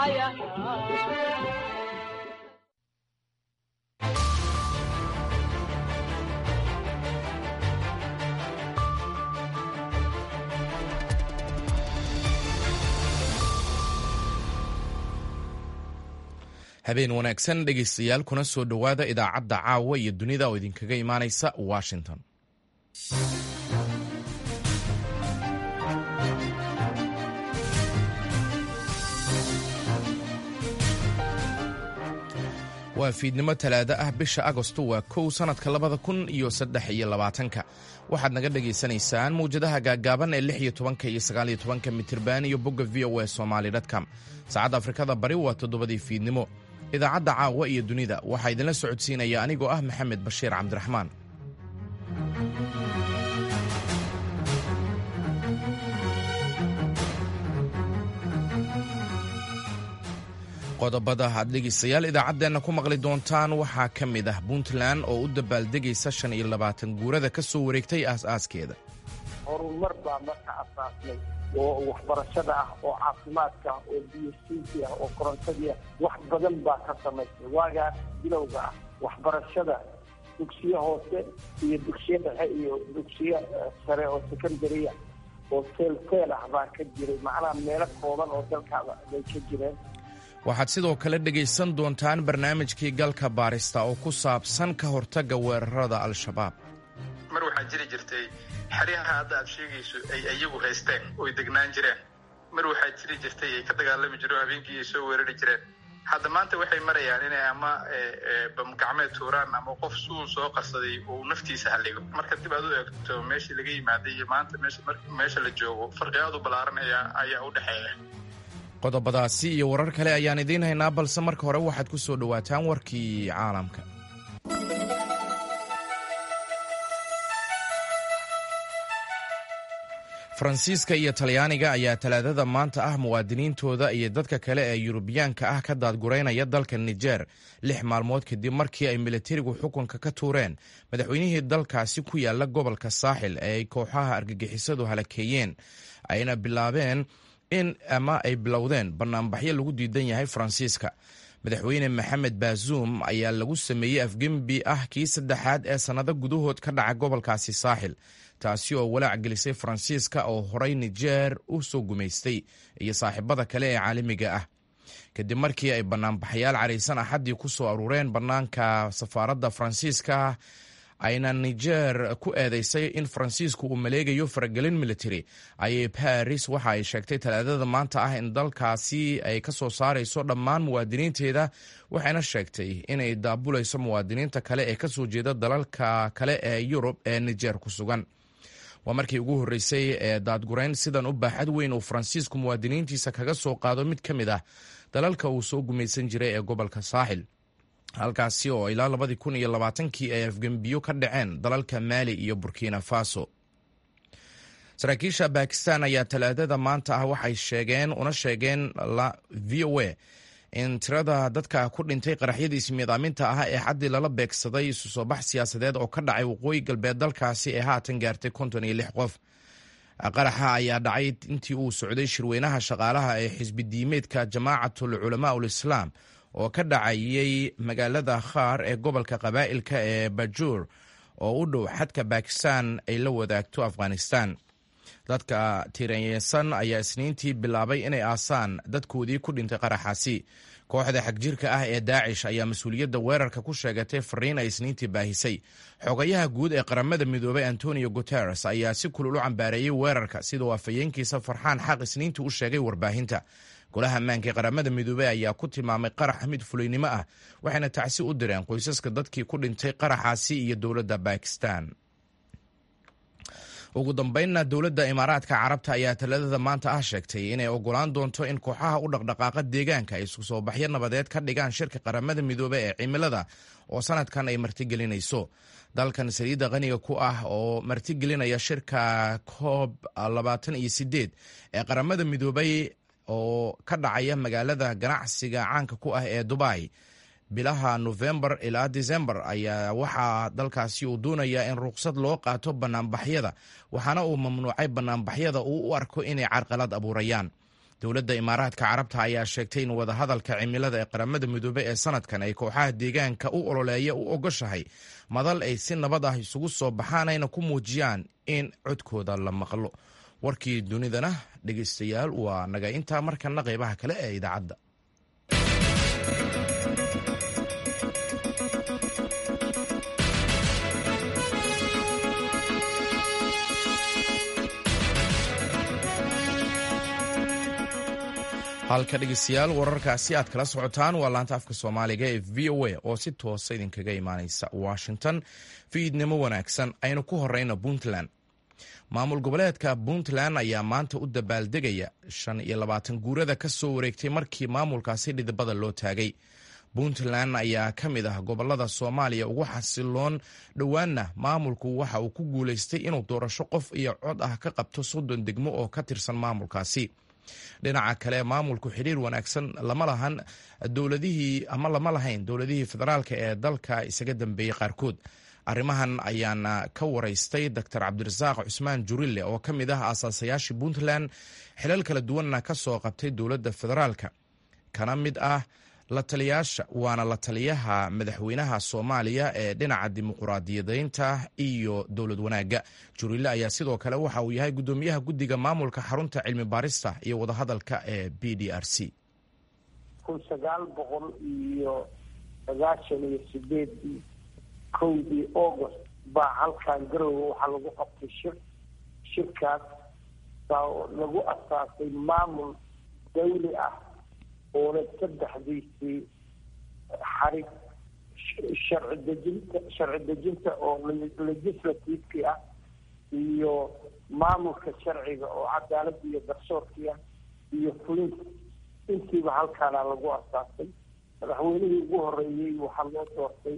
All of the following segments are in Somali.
habeen wanaagsan dhegaystayaal kuna soo dhowaada idaacadda caawa iyo dunida oo idinkaga imaanaysa washington waa fiidnimo talaado ah bisha agosto waa kow sannadka labada kun iyo saddex iyo labaatanka waxaad naga dhagaysanaysaan mawjadaha gaaggaaban ee lix iyo tobanka iyo sagaaliyo tobanka mitirban iyo bogga v o e somaali dtcom saacadda afrikada bari waa toddobadii fiidnimo idaacadda caawa iyo dunida waxaa idinla socodsiinaya anigoo ah maxamed bashiir cabdiraxmaan qodobada aad dhegaystayaal idaacaddeenna ku maqli doontaan waxaa ka mid ah puntland oo u dabaaldegaysa shan iyo labaatan guurada ka soo wareegtay aas-aaskeeda horumar baa marka asaasnay oo waxbarashada ah oo caafimaadka ah oo biyosiinki ah oo korontadii ah wax badan baa ka samaysay waagaa bilowga ah waxbarashada dugsiye hoose iyo dugsiye dhexe iyo dugsiye sare oo secondaria oo teelteel ah baa ka jiray macnaha meelo kooban oo dalkaaba bay ka jireen waxaad sidoo kale dhegaysan doontaan barnaamijkii galka baarista oo ku saabsan ka hortagga weerarada al-shabaab mar waxaa jiri jirtay xeryaha hadda aad sheegayso ay iyagu haysteen oy degnaan jireen mar waxaa jiri jirtay ay ka dagaalami jireen habeenkii ay soo weerari jireen hadda maanta waxay marayaan inay ama bamgacmeed tuuraan ama qof suu soo qarsaday uu naftiisa halligo marka dib aad u eegto meeshii laga yimaaday iyo maanta meesha la joogo farqiyaadu ballaaran ayaa u dhexeeya qodobadaasi iyo warar kale ayaan idiin haynaa balse marka hore waxaad ku soo dhowaataan warkii caalamka faransiiska iyo talyaaniga ayaa talaadada maanta ah muwaadiniintooda iyo dadka kale ee yurubiyaanka ah ka daadguraynaya dalka nijer lix maalmood kadib markii ay militarigu xukunka ka tuureen madaxweynihii dalkaasi ku yaala gobolka saaxil ee ay kooxaha argagixisadu halakeeyeen ayna bilaabeen in ama ay bilowdeen banaanbaxyo lagu diidan yahay faransiiska madaxweyne maxamed baazuum ayaa lagu sameeyey afgembi ah kii saddexaad ee sannado gudahood ka dhaca gobolkaasi saaxil taasi oo walaac gelisay faransiiska oo horay nijeer u soo gumaystay iyo saaxiibada kale ee caalamiga ah kadib markii ay banaanbaxayaal caraysan axaddii ku soo aruureen bannaanka safaaradda faransiiska ayna nijer ku eedeysay in faransiisku uu maleegayo faragelin military ayay baris waxa ay sheegtay talaadada maanta ah in dalkaasi ay ka soo saarayso dhammaan muwaadiniinteeda waxayna sheegtay inay daabulayso muwaadiniinta kale ee kasoo jeeda dalalka kale ee yurub ee nijer ku sugan waa markii ugu horreysay ee daadgurayn sidan u baaxad weyn uu faransiisku muwaadiniintiisa kaga soo qaado mid ka mid ah dalalka uu soo gumaysan jiray ee gobolka saaxil halkaasi oo ilaa labadii kun iyo labaatankii ay afgembiyo ka dhaceen dalalka maali iyo burkina faso saraakiisha bakistan ayaa talaadada maanta ah waxay sheegeen una sheegeen v o a in tirada dadka ku dhintay qaraxyadii ismiidaaminta ah ee xaddii lala beegsaday isu soo bax siyaasadeed oo ka dhacay waqooyi galbeed dalkaasi ee haatan gaartay konton iyo lix qof qaraxa ayaa dhacay intii uu socday shirweynaha shaqaalaha ee xisbi diimeedka jamaacatul culamaa ul islaam oo ka dhacayay magaalada khaar ee gobolka qabaa'ilka ee bajuur oo u dhow xadka bakistan ay la wadaagto afghanistan dadka tiranyeysan ayaa isniintii bilaabay inay aasaan dadkoodii ku dhintay qaraxaasi kooxda xagjirka ah ee daacish ayaa mas-uuliyadda weerarka ku sheegatay fariin ay isniintii baahisay xogayaha guud ee qaramada midoobay antonio guteres ayaa si kulul u cambaareeyey weerarka sidoo afhayeenkiisa farxaan xaq isniintii u sheegay warbaahinta golaha ammaanka ee qaramada midoobey ayaa ku tilmaamay qarax mid fulaynimo ah waxayna tacsi u direen qoysaska dadkii ku dhintay qaraxaasi iyo dowladda bakistan ugu dambeynna dowladda imaaraadka carabta ayaa taladada maanta ah sheegtay inay ogolaan doonto in kooxaha u dhaqdhaqaaqa deegaanka ay isku soo baxyo nabadeed ka dhigaan shirka qaramada midoobe ee cimilada oo sanadkan ay martigelinayso dalkan saliidda qaniga ku ah oo martigelinaya shirka koob labaatan iyo sideed ee qaramada midoobay oo ka dhacaya magaalada ganacsiga caanka ku ah ee dubai bilaha nofembar ilaa decembar ayaa waxaa dalkaasi uu doonayaa in ruqsad loo qaato banaanbaxyada waxaana uu mamnuucay banaanbaxyada uu u arko inay carqalad abuurayaan dowladda imaaraadka carabta ayaa sheegtay in wadahadalka cimilada ee qaramada midoobe ee sanadkan ay kooxaha deegaanka u ololeeya u ogoshahay madal ay si nabad ah isugu soo baxaan ayna ku muujiyaan in codkooda la maqlo warkii dunidana dhegeystayaal waa naga intaa markana qeybaha kale ee idaacadda halka dhegeystayaal wararkaasi aad kala socotaan waa laanta afka soomaaliga ee v o a oo si toosa idinkaga imaaneysa washington fiidnimo wanaagsan aynu ku horeyna puntland maamul goboleedka puntland ayaa maanta u dabaaldegaya shan iyo labaatan guurada ka soo wareegtay markii maamulkaasi dhidibada loo taagay puntland ayaa ka mid ah gobolada soomaaliya ugu xasiloon dhowaanna maamulku waxa uu ku guuleystay inuu doorasho qof iyo cod ah ka qabto soddon degmo oo ka tirsan maamulkaasi dhinaca kale maamulku xiriir wanaagsan lama lahan dowladihii ama lama lahayn dowladihii federaalka ee dalka isaga dambeeyey qaarkood arrimahan ayaana ka waraystay doctor cabdirasaaq cusmaan jurille oo ka mid ah aasaasayaashii puntland xilal kala duwanna ka soo qabtay dowladda federaalka kana mid ah la taliyaasha waana la taliyaha madaxweynaha soomaaliya ee dhinaca dimuquraadiyadeynta iyo dowlad wanaagga jurille ayaa sidoo kale waxa uu yahay guddoomiyaha guddiga maamulka xarunta cilmi baarista iyo wadahadalka ee b d r c kun sagaal boqol iyo sagaashan iyo sideedii kowdii august baa halkan garowe waxaa lagu qabtay shir shirkaas baa lagu asaasay maamul dawli ah oona saddexdiisii xarig sharci dejinta sharci dejinta oo legislativekii ah iyo maamulka sharciga oo cadaaladda iyo garsoorkii ah iyo fulinta intiiba halkaana lagu asaasay madaxweynihii ugu horeeyey waxaa loo doortay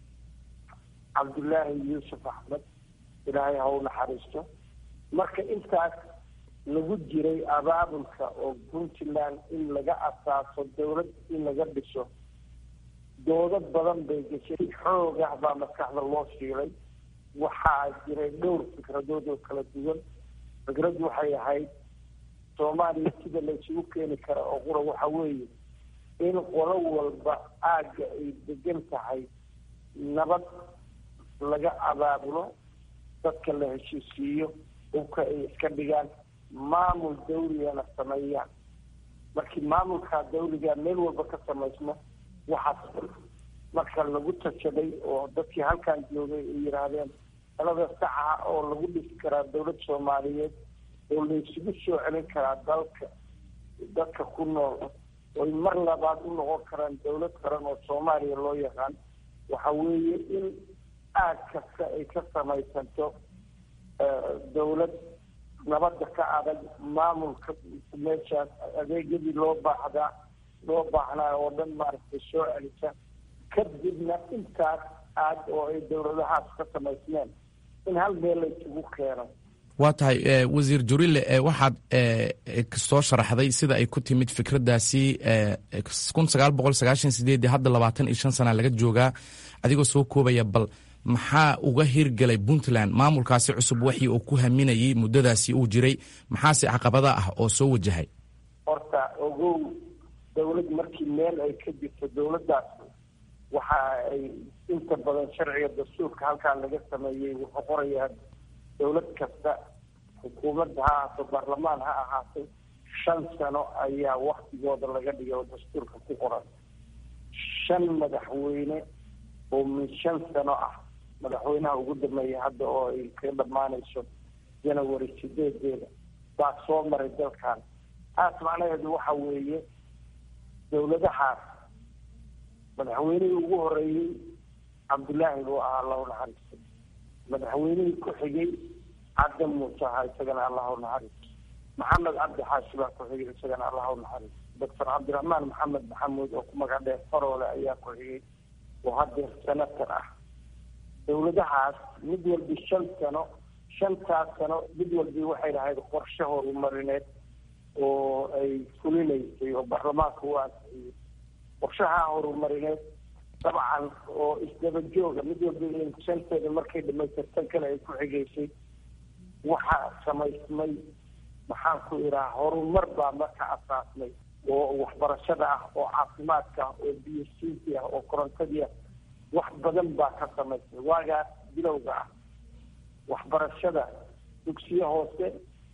cabdullaahi yuusuf axmed ilaahay ha u naxariisto marka intaas lagu jiray abaabulka oo puntland in laga asaaso dawlad in laga dhiso doodo badan bay gashay xoog ah baa maskaxda loo shiilay waxaa jiray dhowr fikradood oo kala duwan fikrad waxay ahayd soomaaliya sida la isugu keeni kara oo qura waxa weeye in qolo walba aagga ay degan tahay nabad laga abaabulo dadka la heshiisiiyo dhulka ay iska dhigaan maamul dawligana sameeyaan markii maamulkaa dawliga meel walba ka samaysmo waxaas marka lagu tashaday oo dadkii halkan joogay ay yidhaahdeen talada saxa oo lagu dhisi karaa dawlad soomaaliyeed oo la isugu soo celin karaa dalka dadka ku nool oy mar labaad u noqon karaan dawlad qaran oo soomaaliya loo yaqaan waxa weeye in aag kasta ay ka samaysanto dawlad nabadda ka adag maamulka meeshaas adeegyadii loo baahdaa loo baahnaa oo dhan maaragtay soo celisa kadibna intaas aad oo ay dawladahaas ka samaysmeen in hal meel la isugu keeno waa tahay wasiir jurille waxaad soo sharaxday sida ay ku timid fikraddaasi kun sagaal boqol sagaashan sideedii hadda labaatan iyo shan sana laga joogaa adigoo soo koobaya bal maxaa uga hirgelay puntland maamulkaasi cusub waxii uu ku haminayay muddadaasi uu jiray maxaase caqabada ah oo soo wajahay horta ogow dawlad markii meel ay ka jirto dawladdaas waxa ay inta badan sharciga dastuurka halkaan laga sameeyey wuxuu qorayaa dawlad kasta xukuumadda ha ahaato baarlamaan ha ahaatay shan sano ayaa waktigooda laga dhigay oo dastuurka ku qoran shan madaxweyne oo min shan sano ah madaxweynaha ugu dambeeya hadda oo ay ka dhammaanayso janawary sideedeeda baa soo maray dalkan taas macnaheedu waxa weeye dawladahaas madaxweynihii ugu horeeyey cabdullaahi buu ahaa allahu naxariistay madaxweynihii ku xigay cadda muuse ahaa isagana allahu naxariisto maxamed cabdi xaashi baa ku xigay isagana allahu naxariisto doctor cabdiraxmaan maxamed maxamuud oo ku magac dheer faroole ayaa ku xigay oo haddeer senator ah dawladahaas mid walbi shan sano shantaas sano mid walbi waxay lahayd qorshe horumarineed oo ay fulinaysay oo baarlamaanka u ansixiyey qorshaha horumarineed dabcan oo isdaba jooga mid walba shanteeda markay dhamaystirtan kale ay ku xigaysay waxaa samaysmay maxaan ku idhaha horumar baa marka asaasnay oo waxbarashada ah oo caafimaadka ah oo biyosiinti ah oo korontadii ah wax badan baa ka samaysay waagaas bilowga ah waxbarashada dugsiye hoose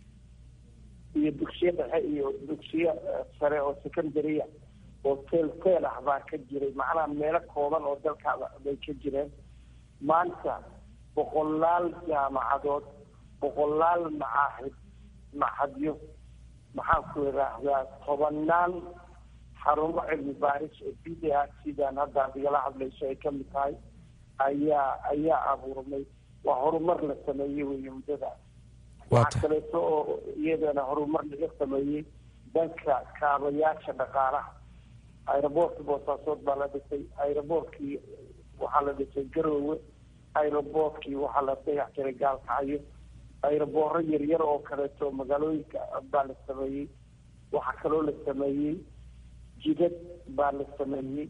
iyo dugsiye dhexe iyo dugsiye sare oo secondarya oo teel teel ah baa ka jiray macnaha meelo kooban oo dalkaada bay ka jireen maanta boqolaal jaamacadood boqolaal macaahid maxadyo maxaan ku idhaahdaa tobanaan xarumo cilmi baaris oo b d r sidaan hadda ad igala hadlayso ay kamid tahay ayaa ayaa abuurmay waa horumar la sameeyey wey muddadaas waxaa kaleeto oo iyadana horumar laga sameeyey dhanka kaabayaasha dhaqaalaha aeroboortka boosaasood baa la dhisay aeroboortkii waxaa la dhisay garoowe aeroboortkii waxaa la dayax jiray gaalkacyo aerobooro yaryar oo kaleeto magaalooyinka baa la sameeyey waxaa kaloo la sameeyey jidad baa la sameeyey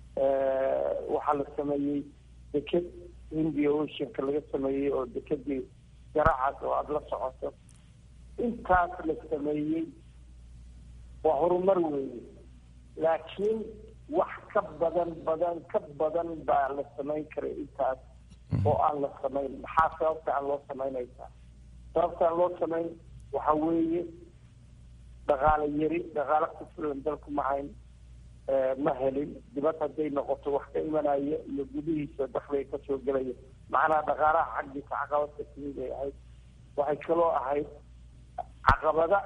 waxaa la sameeyey deked india oceanka laga sameeyey oo dekedii garacaas oo aada la socoto intaas la sameeyey waa horumar weeye laakiin wax ka badan badan ka badan baa la samayn karay intaas oo aan la samayn maxaa sababta aan loo samaynaysaa sababta aan loo samayn waxa weeye dhaqaale yari dhaqaale ku filan dalku ma hayn ma helin dibad hadday noqoto wax ka imanaya iyo gudihiisa dakliga kasoo gelaya macnaha dhaqaalaha xaggiisa caqabadka timid ay ahayd waxay kaloo ahayd caqabada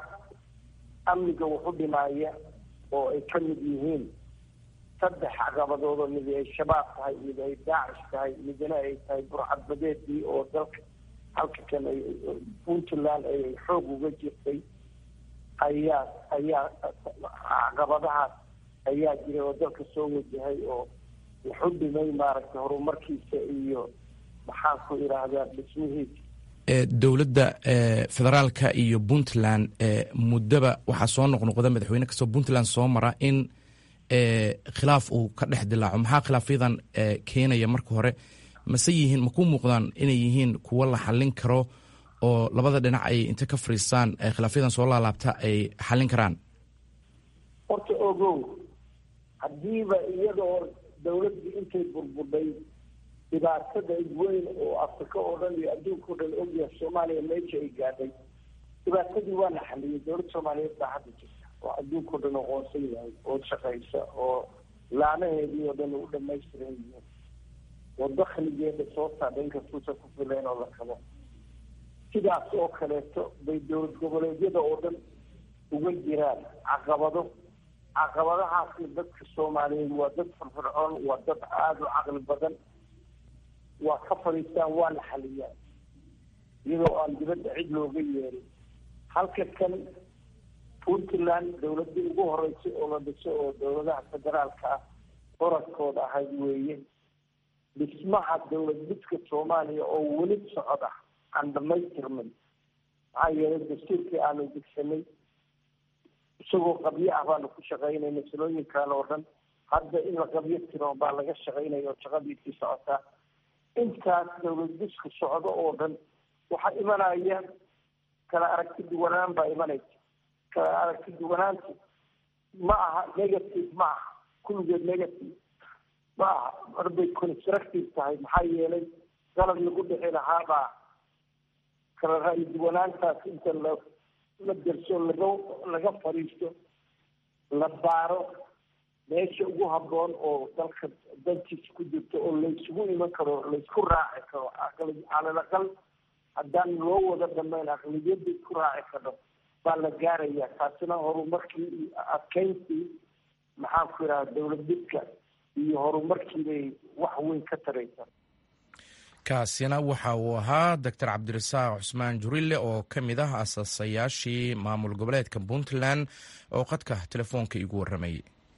amniga waxu dhimaaya oo ay ka mid yihiin saddex caqabadood oo mid ay shabaab tahay mid ay daacish tahay midna ay tahay burcadbadeedii oo dalka halka kan ay puntland ay xoog uga jirtay ayaa ayaa caqabadahaas ayaa jiray oo dalka soo wajahay oo waxu dhimay maaragtay horumarkiisa iyo maxaan ku idhaahdaa dhismihiisa dowladda federaalka iyo puntland muddaba waxaa soo noqnoqda madaxweyne kastoo puntland soo mara in khilaaf uu ka dhex dilaaco maxaa khilaafyadan keenaya marka hore mase yihiin ma ku muuqdaan inay yihiin kuwo la xallin karo oo labada dhinac ay inta ka fariistaan khilaafyadan soo laalaabta ay xallin karaan horta ogow haddiiba iyadoo dawladdii intay burbudhay dhibaatada weyn oo afrika oo dhan iyo adduunka o dhan ogyahay soomaaliya meesha ay gaadhay dhibaatadii waa la xaliyay dowladda soomaaliyeed baa hadda jirta oo adduunka o dhan aqoonsan yahay oo shaqaysa oo laanaheedii oo dhan u dhamaystiran yihiin oo dakligeeda soo saadha inkastuusan ku filayn oo la kabo sidaas oo kaleeto bay dowlad goboleedyada oo dhan uga jiraan caqabado caqabadahaasi dadka soomaaliyeed waa dad firfircoon waa dad aada u caqli badan waa ka fadhiistaan waa la xaliyaan iyadoo aan dibadda cid looga yeerin halka kan puntland dawladdii ugu horeysay oo la dhiso oo dowladaha federaalka ah oradkooda ahayd weeye dhismaha dowlad midka soomaaliya oo weli socda aan dhamaystirmin maxaa yeelay dastuurkii aanu degsanay isagoo qabyo ah baanu ku shaqaynayna salooyinkan oo dhan hadda in la qabyo tiro baa laga shaqaynaya oo shaqadiisii socotaa intaas dowlad disku socdo oo dhan waxaa imanaya kala aragti duwanaan baa imanaysa kala aragti duwanaantu ma aha negative ma aha kulligeed negative ma aha marbay constructive tahay maxaa yeelay qalab lagu dhici lahaabaa kala ra'yi duwanaantaas inta la la derso laga laga fadhiisto la baaro meesha ugu habboon oo dalka dantiisa ku jirto oo laysugu iman karo laysku raaci karo aqli calal aqal haddaan loo wada dhamayn aqliyadda isku raaci karo baa la gaaraya taasina horumarkii iyo adkeyntii maxaan ku idhaha dowlad didka iyo horumarkii bay wax weyn ka taraysa kaasina waxa uu ahaa doctor cabdirasaaq cusmaan jurile oo ka mid ah asaasayaashii maamul goboleedka puntland oo qadka telefoonka igu warramayay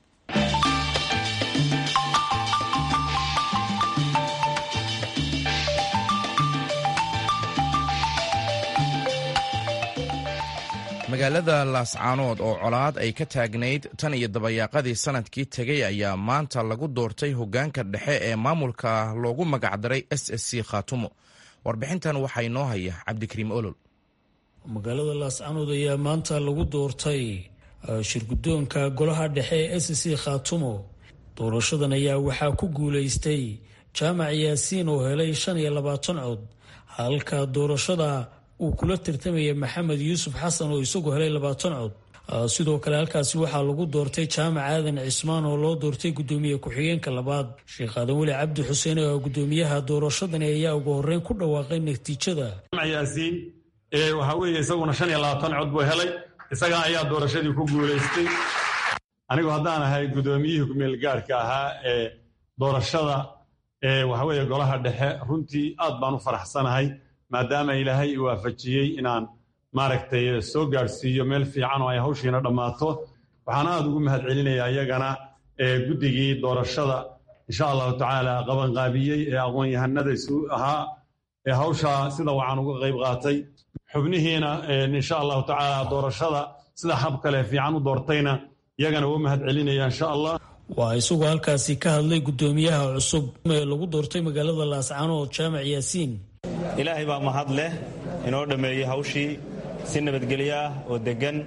magaalada laascaanood oo colaad ay ka taagnayd tan iyo dabayaaqadii sanadkii tegey ayaa maanta lagu doortay hoggaanka dhexe ee maamulka loogu magacdaray s s c khaatumo warbixintan waxaa inoo haya cabdikariim olol magaalada laascanood ayaa maanta lagu doortay shirguddoonka golaha dhexe ee s c khaatumo doorashadan ayaa waxaa ku guulaystay jaamac yaasiin oo helay shan iyo labaatan cod halka doorashada uu kula tartamaya maxamed yuusuf xasan oo isagu helay labaatan cod sidoo kale halkaasi waxaa lagu doortay jaamac aadan cismaan oo loo doortay gudoomiye ku-xigeenka labaad sheekh aadan weli cabdi xuseen oo gudoomiyaha doorashadani ayaa ugu horeyn ku dhawaaqay natiijada yaasiin waxaa weeye isaguna shan iyo labaatan cod buu helay isaga ayaa doorashadii ku guulaystay anigu haddaan ahay gudoomiyihii kumeelgaarhka ahaa ee doorashada waxa weeye golaha dhexe runtii aad baan u faraxsanahay maadaama ilaahay i waafajiyey inaan maaragtay soo gaadhsiiyo meel fiican oo ay hawshiina dhammaato waxaan aad ugu mahad celinayaa iyagana guddigii doorashada insha allahu tacaala qabanqaabiyey ee aqoon-yahanada isu ahaa ee hawshaa sida wacan uga qayb qaatay xubnihiina insha allahu tacaala doorashada sida hab kale fiican u doortayna iyagana uu mahad celinaya insha allah waa isagoo halkaasi ka hadlay gudoomiyaha cusub ee lagu doortay magaalada laascanood jaamac yaasiin ilaahay baa mahad leh inoo dhammeeyey hawshii si nabadgelyo ah oo deggan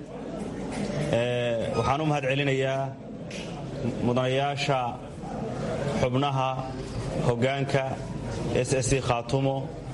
waxaan u mahad celinayaa mudanayaasha xubnaha hoggaanka s s c khaatumo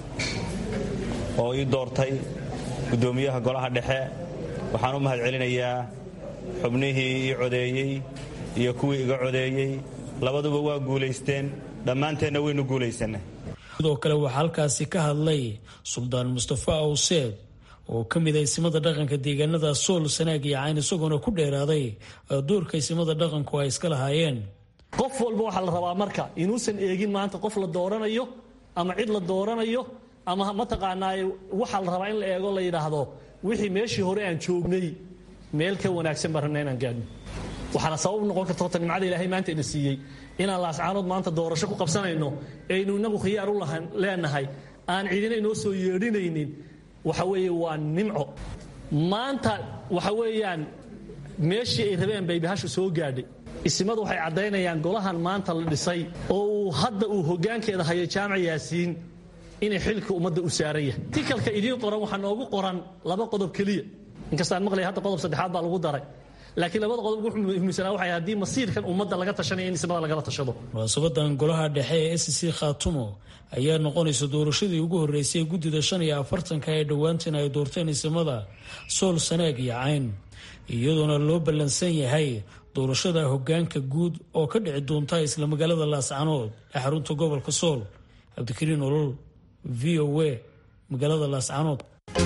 oo ii doortay guddoomiyaha golaha dhexe waxaan u mahad celinayaa xubnihii ii codeeyey iyo kuwii iga codeeyey labaduba waa guulaysteen dhammaanteenna waynu guulaysannay sidoo kale waxaa halkaasi ka hadlay suldaan mustafa awseed oo ka mid ah isimada dhaqanka deegaanada sool sanaag iyo cayn isagoona ku dheeraaday doorka isimada dhaqanku ay iska lahaayeen qof walba waxaa la rabaa marka inuusan eegin maanta qof la dooranayo ama cid la dooranayo ama mataqaanaa waxaa la rabaa in la eego la yidhaahdo wixii meeshii hore aan joognay meel ka wanaagsan baan rabna inaan gaadhno waxaana sabab noqon karta horta nimcada ilaahay maanta ina siiyey inaan laascaanood maanta doorasho ku qabsanayno aynu inagu khiyaar u leenahay aan cidina inoo soo yeedhinaynin waxa weeye waa nimco maanta waxa weeyaan meeshii ay rabeen bay bahashu soo gaadhay isimadu waxay caddaynayaan golahan maanta la dhisay oo uu hadda uu hoggaankeeda hayo jaamac yaasiin inay xilka ummadda u saaran yahay tikalka idiin qoran waxaa noogu qoran laba qodob keliya inkastaan maqlaya hadda qodob saddexaad baa lagu daray laakiin labada qodob ugu muhiimsanaa waxay haddii masiirkan ummadda laga tashanaya in ismada lagala tashado munaasabadan golaha dhexe ee s c khaatumo ayaa noqonaysa doorashadii ugu horreysay guddida shan iyo afartanka ee dhowaantan ay doorteen isimada sool sanaag iyo cayn iyadoona loo ballansan yahay doorashada hoggaanka guud oo ka dhici doonta isla magaalada laascanood ee xarunta gobolka sool cabdikariin olol v o a magaalada laascanood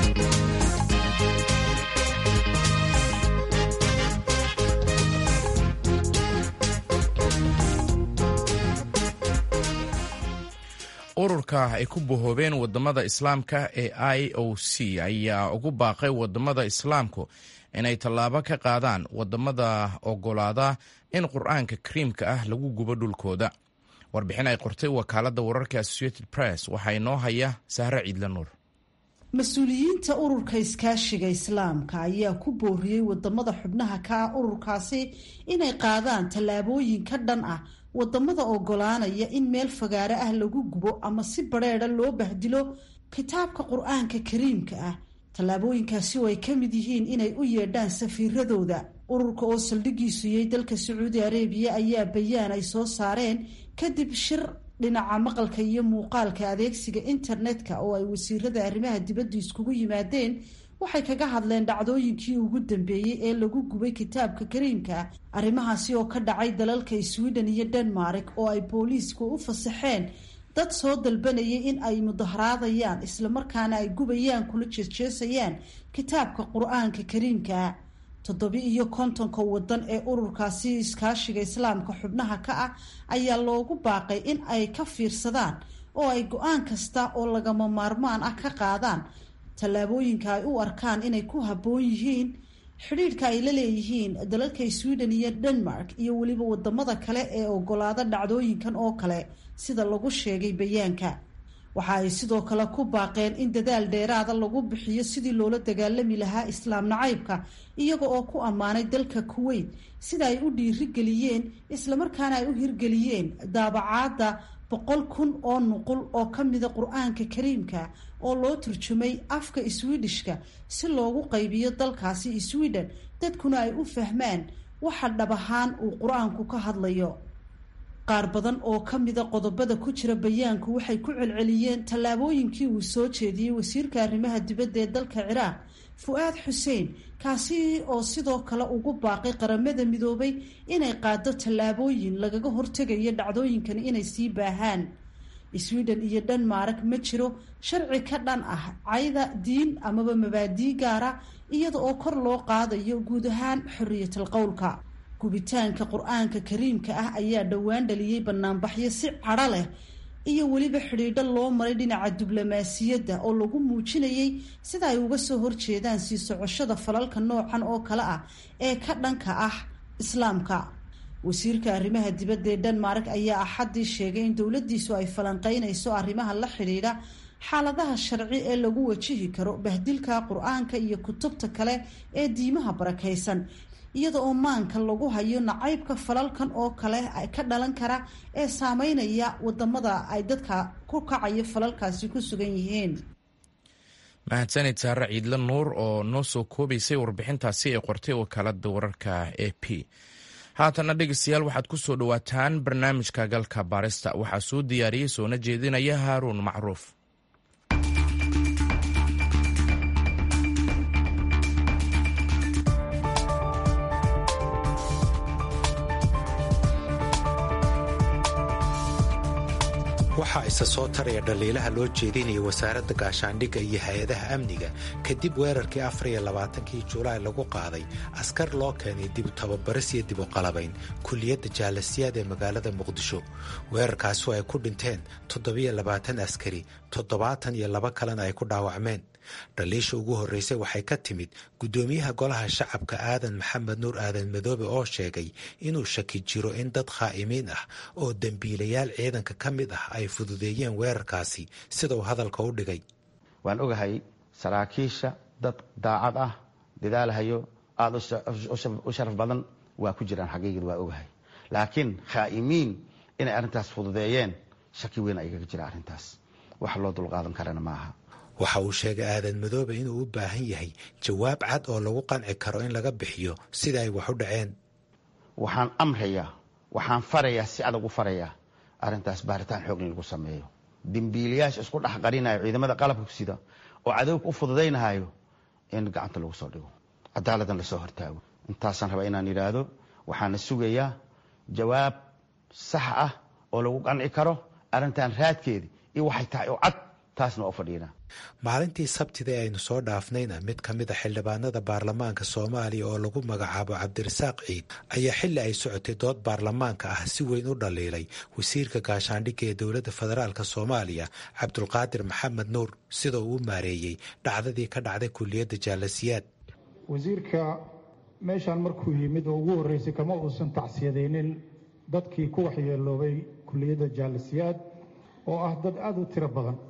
ururka ay ku bahoobeen wadamada islaamka ee i o c ayaa ugu baaqay wadamada islaamku inay tallaabo ka qaadaan wadamada ogolaada in qur-aanka kariimka ah lagu gubo dhulkooda warbixin ay qortay wakaalada wararka associated press waxaa inoo haya sahre ciidla nuur mas-uuliyiinta ururka iskaashiga islaamka ayaa ku booriyey wadamada xubnaha ka ah ururkaasi inay qaadaan tallaabooyin ka dhan ah wadamada ogolaanaya in meel fagaare ah lagu gubo ama si badrheedha loo bahdilo kitaabka qur-aanka kariimka ah tallaabooyinkaasi oo ay ka mid yihiin inay u yeedhaan safiiradooda ururka oo saldhigiisu yay dalka sacuudi areebiya ayaa bayaan ay soo saareen kadib shir dhinaca maqalka iyo muuqaalka adeegsiga internetka oo ay wasiirada arrimaha dibadda iskugu yimaadeen waxay kaga hadleen dhacdooyinkii ugu dambeeyey ee lagu gubay kitaabka kariimka arrimahaasi oo ka dhacay dalalka sweden iyo denmark oo ay booliisku u fasaxeen dad soo dalbanayay in ay mudaharaadayaan islamarkaana ay gubayaan kula jeesjeesayaan kitaabka qur-aanka kariimka toddobi iyo kontonka wadan ee ururkaasi iskaashiga islaamka xubnaha ka ah ayaa loogu baaqay in ay ka fiirsadaan oo ay go-aan kasta oo lagama maarmaan ah ka qaadaan tallaabooyinka ay u arkaan inay ku habboon yihiin xidhiidhka ay la leeyihiin dalalka sweden iyo denmark iyo weliba wadamada kale ee ogolaada dhacdooyinkan oo kale sida lagu sheegay bayaanka waxa ay sidoo kale ku baaqeen in dadaal dheeraada lagu bixiyo sidii loola dagaalami lahaa islaam nacaybka iyaga oo ku ammaanay dalka kuwait sida ay u dhiirigeliyeen islamarkaana ay u hirgeliyeen daabacaadda boqol kun oo nuqul oo ka mida qur-aanka kariimka oo loo turjumay afka swidishka si loogu qaybiyo dalkaasi sweden dadkuna ay u fahmaan waxa dhab ahaan uu qur-aanku ka hadlayo qaar badan oo ka mida qodobada ku jira bayaanku waxay ku celceliyeen tallaabooyinkii uu soo jeediyey wasiirka arrimaha dibadda ee dalka ciraaq fu-aad xuseen kaasi oo sidoo kale ugu baaqay qaramada midoobay inay qaado tallaabooyin lagaga hortegayo dhacdooyinkani inay sii baahaan sweden iyo denmark ma jiro sharci ka dhan ah cayda diin amaba mabaadii gaara iyada oo kor loo qaadayo guud ahaan xoriyatal qowlka gubitaanka qur-aanka kariimka ah ayaa dhowaan dhaliyey banaanbaxyo si cadho leh iyo weliba xidhiidho loo maray dhinaca diblomaasiyadda oo lagu muujinayay sida ay uga soo horjeedaan sii socoshada falalka noocan oo kale ah ee ka dhanka ah islaamka wasiirka arrimaha dibadda ee denmark ayaa axaddii sheegay in dowladdiisu ay falanqeynayso arrimaha la xidhiidha xaaladaha sharci ee lagu wajihi karo bahdilka qur-aanka iyo kutubta kale ee diimaha barakaysan iyada oo maanka lagu hayo nacaybka falalkan oo kale ka dhalan kara ee saameynaya wadamada ay dadka ku kacayo falalkaasi ku sugan yihiin mahadsanid saare ciidle nuur oo noo soo koobaysay warbixintaasi ee qortay wakaalada wararka a p haatana dhegeystayaal waxaad ku soo dhowaataan barnaamijka galka baarista waxaa soo diyaariyey soona jeedinaya haaruun macruuf waxaa isa soo taraya dhaliilaha loo jeedinaya wasaaradda gaashaandhigga iyo hay-adaha amniga kadib weerarkii afariyo labaatankii julaay lagu qaaday askar loo keenay dibu tababaris iyo dibu qalabayn kulliyadda jaalasiyaad ee magaalada muqdisho weerarkaasi oo ay ku dhinteen toddobiyo labaatan askari toddobaatan iyo laba kalena ay ku dhaawacmeen dhaliisha ugu horreysay waxay ka timid guddoomiyaha golaha shacabka aadan maxamed nuur aadan madoobe oo sheegay inuu shaki jiro in dad khaa'imiin ah oo dembiilayaal ciidanka ka mid ah ay fududeeyeen weerarkaasi sida uu hadalka u dhigay waan ogahay saraakiisha dad daacad ah dadaalahayo aada u sharaf badan waa ku jiraan xaqiiqid waa ogahay laakiin khaa'imiin inay arrintaas fududeeyeen shaki weyn ayaga jira arrintaas wax loo dulqaadan karana ma aha waxa uu sheegay aadan madoobe inuu u baahan yahay jawaab cad oo lagu qanci karo in laga bixiyo sida ay wax u dhaceen waxaan amrayaa waxaan farayaa si adag u farayaa arrintaas baaritaan xoog in lagu sameeyo dembiilayaasha isku dhex qarinayo ciidamada qalabka sida oo cadowga u fududaynahayo in gacanta lagu soo dhigo cadaaladan lasoo hortaago intaasaan rabaa inaan yidhaahdo waxaana sugayaa jawaab sax ah oo lagu qanci karo arrintan raadkeeda iyo waxay tahay oo cad taasna waa u fadhiinaa maalintii sabtida ee aynu soo dhaafnayna mid ka mid a xildhibaanada baarlamaanka soomaaliya oo lagu magacaabo cabdirasaaq ciid ayaa xilli ay socotay dood baarlamaanka ah si weyn u dhaliilay wasiirka gaashaandhigga ee dowladda federaalk soomaaliya cabdulqaadir maxamed nuur sida uu u maareeyey dhacdadii ka dhacday kuliyadda jaalasiyaad wasiirka meeshaan markuu yimid oo ugu horreysay kama uusan tacsiyadaynin dadkii ku waxyeeloobay kuliyadda jaalasiyaad oo ah dad aada u tiro badan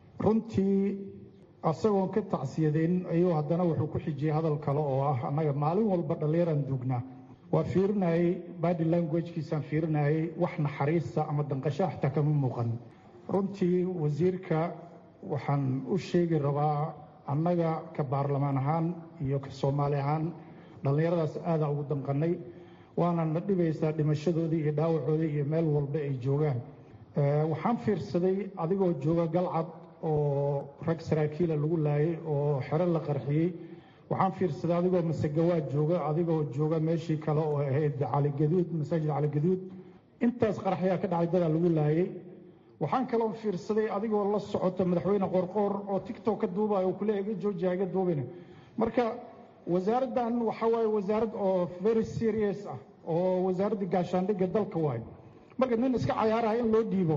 runtii asagoon ka tacsiyadayn ayuu haddana wuxuu ku xijiyey hadal kale oo ah annaga maalin walba dhallinyaraan duugnaa waa fiirinayay badi languagekiisaan fiirinayay wax naxariista ama danqasho xataa kama muuqan runtii wasiirka waxaan u sheegi rabaa annaga ka baarlamaan ahaan iyo ka soomaali ahaan dhallinyaradaas aadaa ugu danqannay waana na dhibaysaa dhimashadoodii iyo dhaawacoodii iyo meel walba ay joogaan waxaan fiirsaday adigoo jooga galcad oo rag saraakiila lagu laayay oo xero la qarxiyey waxaan fiirsaday adigoo masegawaad jooga adigoo jooga meeshii kale oo ahayd caligaduud masaajid caligaduud intaas qaraxyaa ka dhacay dadaa lagu laayay waxaan kaloo fiirsaday adigoo la socoto madaxweyne qorqoor oo tictok ka duubaya oo kule iga joojiya iga duubina marka wasaaraddan waxa waaye wasaarad oo very serious ah oo wasaaradda gaashaandhigga dalka waayo marka nin iska cayaaraya in loo dhiibo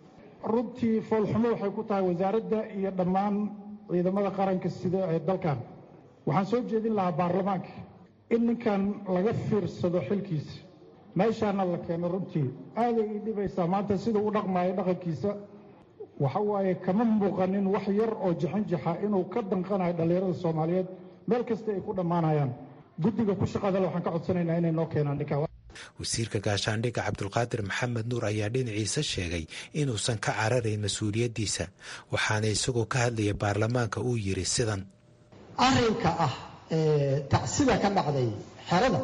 runtii foolxumo waxay ku tahay wasaaradda iyo dhammaan ciidamada qaranka sida ee dalkan waxaan soo jeedin lahaa baarlamaanka in ninkan laga fiirsado xilkiisa meeshaana la keeno runtii aaday ii dhibaysaa maanta sida u dhaqmaayo dhaqankiisa waxa waaye kama muuqanin wax yar oo jixinjixa inuu ka danqanayo dhallinyarada soomaaliyeed meel kasta ay ku dhammaanayaan guddiga ku shaqadale waxaan ka codsanaynaa inay noo keenaan ninkan wasiirka gaashaandhigga cabdulqaadir maxamed nuur ayaa dhinaciisa sheegay inuusan ka cararayn mas-uuliyaddiisa waxaana isagoo ka hadlaya baarlamaanka uu yidhi sidan arrinka ah tacsida ka dhacday xerada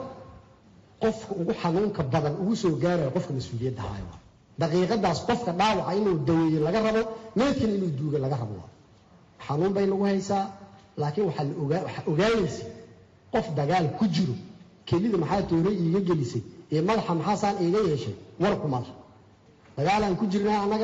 qofka ugu xanuunka badan ugu soo gaaraya qofka mas-uuliyadda hayo daqiiqadaas qofka dhaawaca inuu daweeye laga rabo meedkana inuu duuga laga rabo xanuun bay nagu haysaa laakiin waxaa ogaanaysa qof dagaal ku jiro kelida maxaa toore iiga gelisay ee madaxa maxaasaan iiga yeeshay warkuma lah dagaalaan ku jirnaa annaga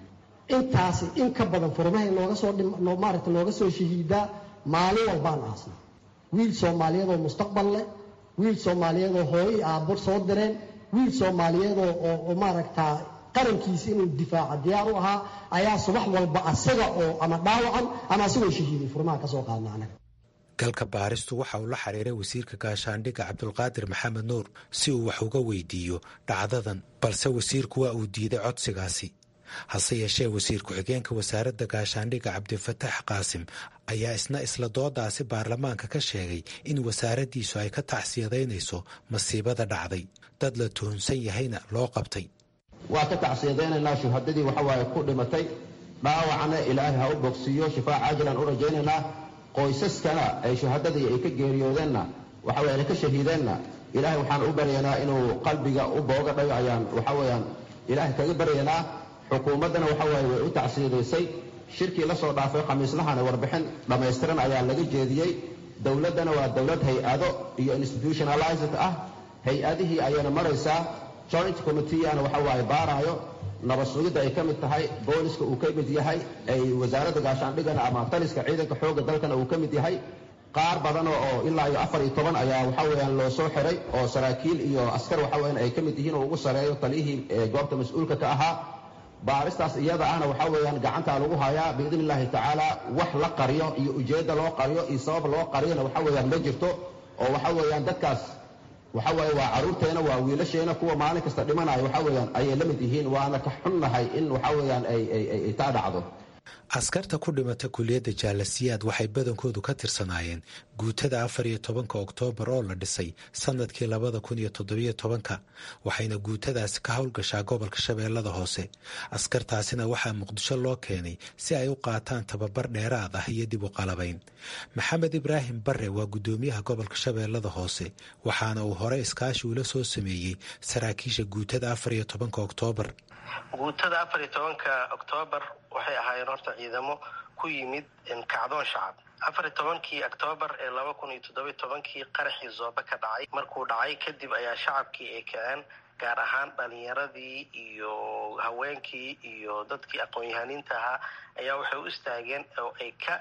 intaasi in ka badan furmahay nooga soo maaragta nooga soo shahiidaa maalin walbaan aasna wiil soomaaliyeedoo mustaqbal leh wiil soomaaliyeedoo hooyo iyo aabbo soo direen wiil soomaaliyeedoo oo maaragtaa qarankiisa inuu difaaca diyaar u ahaa ayaa subax walba asaga oo ama dhaawacan ama asagoo shahiiday furmaha ka soo qaadna anaga galka baaristu waxa uu la xiriiray wasiirka gaashaandhigga cabdulqaadir maxamed nuur si uu wax uga weydiiyo dhacdadan balse wasiirku waa uu diiday codsigaasi hase yeeshee wasiir ku-xigeenka wasaaradda gaashaandhigga cabdifatax qaasim ayaa isna isla doodaasi baarlamaanka ka sheegay in wasaaraddiisu ay ka tacsiyadaynayso masiibada dhacday dad la tuhunsan yahayna loo qabtay waa ka tacsiyadaynaynaa shuhadadii waxawaaye ku dhimatay dhaawacna ilaahay ha u bogsiiyo shifaa caajilan u rajaynaynaa qoysaskana ay shuhadadii ay ka geeriyoodeenna waxaweye ay ka shahiideenna ilaahay waxaan u baryaynaa inuu qalbiga u booga dhayo ayaan waxa weeyaan ilaahay kaga baryaynaa xukuumaddana waxa waaye way u tacsiyadaysay shirkii la soo dhaafay khamiislahana warbixin dhammaystiran ayaa laga jeediyey dowladdana waa dowlad hay-ado iyo institutionalized ah hay-adihii ayayna maraysaa joint committeeana waxa waaye baaraayo nabad sugidda ay ka mid tahay booliska uu ka mid yahay ay wasaaradda gaashaandhigana ama taliska ciidanka xoogga dalkana uu ka mid yahay qaar badan oo ilaa iyo afar iyo toban ayaa waxa weeyaan loo soo xiray oo saraakiil iyo askar waxa weeyaan ay ka mid yihiin oo ugu sareeyo taliyihii goobta mas-uulka ka ahaa baaristaas iyada ahna waxaa weeyaan gacantaa lagu hayaa biidn illaahi tacaala wax la qariyo iyo ujeedda loo qariyo iyo sabab loo qariyona waxa weeyaan ma jirto oo waxa weeyaan dadkaas waxa waaye waa carruurteena waa wiilasheena kuwa maalin kasta dhimanaya waxa weeyaan ayay la mid yihiin waana ka xunnahay in waxa weeyaan ay taa dhacdo askarta ku dhimata kuliyadda jaalasiyaad waxay badankoodu ka tirsanaayeen guutada afar iyo tobanka oktoobar oo la dhisay sanadkii labada kun iyo toddobiyo tobanka waxayna guutadaasi ka howlgashaa gobolka shabeellada hoose askartaasina waxaa muqdisho loo keenay si ay u qaataan tababar dheeraad ah iyo dib u qalabayn maxamed ibraahim bare waa guddoomiyaha gobolka shabeellada hoose waxaana uu hore iskaashi ula soo sameeyey saraakiisha guutada afar iyo tobanka oktoobar guutada afar iyo tobanka oktoobar waxay ahaayeen horta ciidamo ku yimid kacdoon shacab afar iyo tobankii oktoobar ee laba kun iyo toddobiyo tobankii qaraxii zoobe ka dhacay markuu dhacay kadib ayaa shacabkii ay kaceen gaar ahaan dhalinyaradii iyo haweenkii iyo dadkii aqoon-yahaniinta ahaa ayaa waxay u istaageen oo ay ka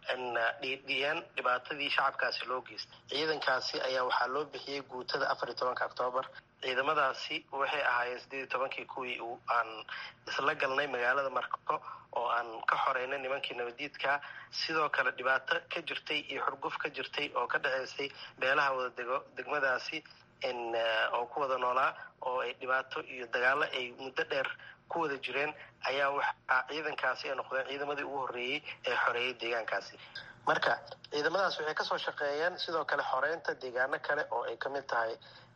dhiidhiyeen dhibaatadii shacabkaasi loo geystay ciidankaasi ayaa waxaa loo bixiyey guutada afar iyo tobanka oktoobar ciidamadaasi waxay ahaayeen sideed iyo tobankii kuwii aan isla galnay magaalada marko oo aan ka xoreynay nimankii nabadiidka sidoo kale dhibaato ka jirtay iyo xurguf ka jirtay oo ka dhaceysay beelaha wada dego degmadaasi oo ku wada noolaa oo ay dhibaato iyo dagaalo ay muddo dheer ku wada jireen ayaa waxaa ciidankaasi ay noqdeen ciidamadii ugu horreeyey ee xoreeyay deegaankaasi marka ciidamadaas waxay kasoo shaqeeyeen sidoo kale xoreynta deegaano kale oo ay kamid tahay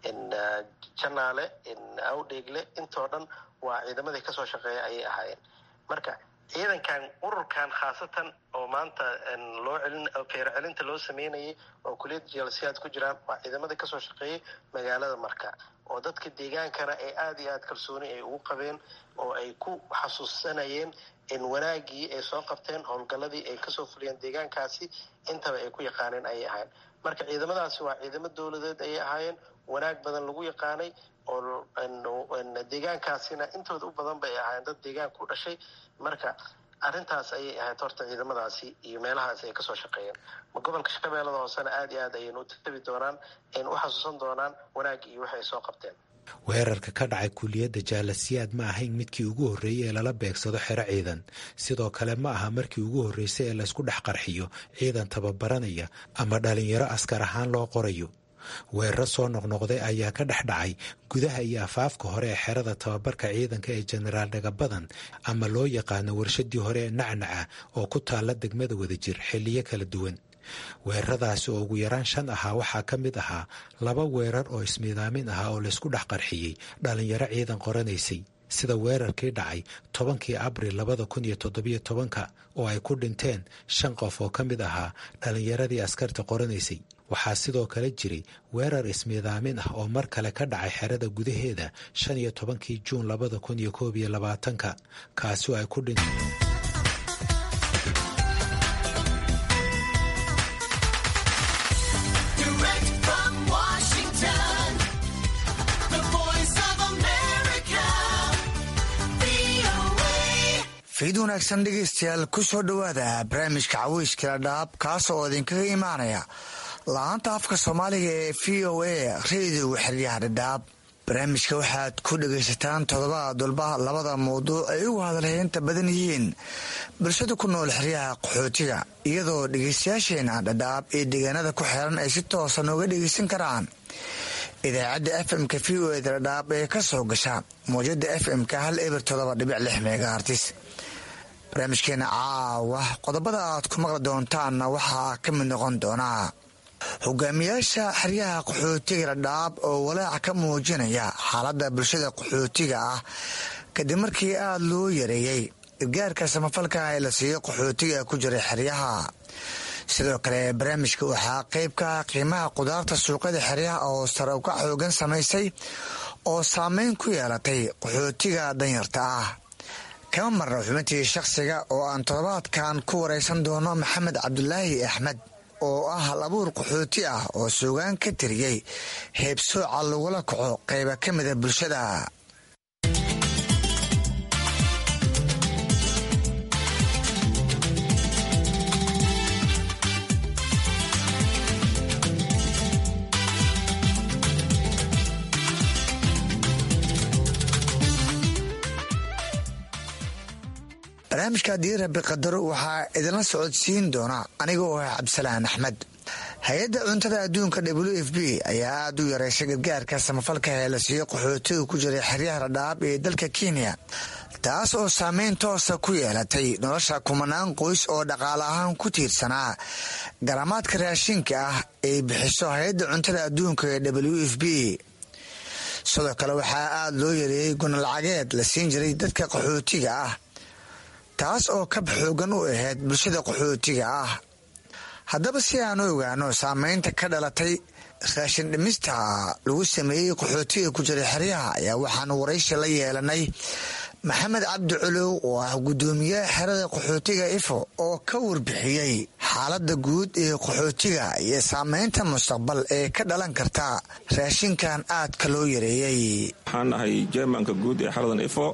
janaale awdheegle intoo dhan waa ciidamadii kasoo shaqeeya ayay ahaayeen marka ciidankan ururkan khaasatan oo maanta loo celin feero celinta loo sameynayay oo kuliyadda jalsiyaad ku jiraan waa ciidamadii kasoo shaqeeyay magaalada marka oo dadka deegaankana ay aada iyo aada kalsooni ay ugu qabeen oo ay ku xasuusanayeen in wanaagii ay soo qabteen howlgalladii ay kasoo fuliyeen deegaankaasi intaba ay ku yaqaaneen ayay ahaayeen marka ciidamadaasi waa ciidamo dowladeed ayay ahaayeen wanaag badan lagu yaqaanay oo deegaankaasina intooda u badan bay ahaayeen dad deegaanka u dhashay marka arrintaas ayay ahayd horta ciidamadaasi iyo meelahaasi ay kasoo shaqeeyeen gobolka shabeellada hoosena aada iyo aad ayaynu u tabi doonaan aynu u xasuusan doonaan wanaag iyo waxay soo qabteen weerarka ka dhacay kuliyadda jaalasiyaad ma ahayn midkii ugu horreeyey ee lala beegsado xero ciidan sidoo kale ma aha markii ugu horreysay ee laysku dhex qarxiyo ciidan tababaranaya ama dhalinyaro askar ahaan loo qorayo weeraro soo noqnoqday ayaa ka dhex dhacay gudaha iyo afaafka hore ee xerada tababarka ciidanka ee jenaraal dhagabadan ama loo yaqaano warshadii hore ee nacnaca oo ku taalla degmada wadajir xilliyo kala duwan weeraradaasi oo ugu yaraan shan ahaa waxaa ka mid ahaa laba weerar oo ismiidaamin ahaa oo laysku dhex qarxiyey dhallinyaro ciidan qoranaysay sida weerarkii dhacay tobankii abril labada kun iyo toddobiyo tobanka oo ay ku dhinteen shan qof oo ka mid ahaa dhallinyaradii askarta qoranaysay waxaa sidoo kale jiray weerar ismiidaamin ah oo mar kale ka dhacay xerada gudaheeda shan iyo tobankii juun labada kun iyo koob iyo labaatanka kaasi oo ay ku dhinteen fiid wanaagsan dhegaystayaal ku soo dhowaada barnaamijka caweyskala dhaab kaas oo idinkaga imaanaya la-aanta afka soomaaliga ee v o a rediyoga xeryaha dhadhaab barnaamijka waxaad ku dhagaysataan toddobaad walba labada mawduuc ay ugu hadalheynta badan yihiin bulshada ku nool xeryaha qaxootiga iyadoo dhegaystayaasheena dhadhaab iyo deegaanada ku xeeran ay si toosa nooga dhegaysan karaan idaacadda f m-ka v o eda dhadhaab ee ka soo gasha mawjada f m-ka hal eber todoba dhibic lix megahartis barnaamijkeena caawa qodobada aad ku maqli doontaanna waxaa ka mid noqon doonaa hogaamiyaasha xeryaha qaxootiga dhadhaab oo walaaca ka muujinaya xaaladda bulshada qaxootiga ah kadib markii aada loo yareeyey gargaarka samafalka ee la siiyo qaxootiga ku jiray xeryaha sidoo kale barnaamijka waxaa qeyb ka ah qiimaha qudaarta suuqyada xeryaha oo sare uka xoogan samaysay oo saameyn ku yeelatay qaxootiga danyarta ah kama marna xubintii shakhsiga oo aan toddobaadkan ku waraysan doono maxamed cabdulaahi axmed oo ah hal abuur qaxooti ah oo suugaan ka tiriyey heebsooca lagula kaco qayba ka mida bulshada barnaamijka haddii rabi qadaro waxaa idinla socodsiin doona aniga oo ah cabdisalaan axmed hay-adda cuntada adduunka w f b ayaa aada u yareysay gargaarka samafalka ee la siiyo qaxootiga ku jiray xeryaha dhadhaab ee dalka kenya taas oo saameyn toosa ku yeelatay nolosha kumanaan qoys oo dhaqaale ahaan ku tiirsanaa garamaadka raashinka ah ay bixiso hay-adda cuntada adduunka ee w f b sidoo kale waxaa aada loo yareeyey gunalacageed la siin jiray dadka qaxootiga ah taas oo kab xoogan u ahayd bulshada qaxootiga ah haddaba si aan u ogaano saameynta ka dhalatay raashin dhimista lagu sameeyey qaxootiga ku jiray xeryaha ayaa waxaanu waraysi la yeelanay maxamed cabdi culow oo ah guddoomiyaha xerada qaxootiga ifo oo ka warbixiyey xaaladda guud ee qaxootiga iyo saameynta mustaqbal ee ka dhalan karta raashinkan aadka loo yareeyey waxaan ahay jermanka guud ee xeradan ifo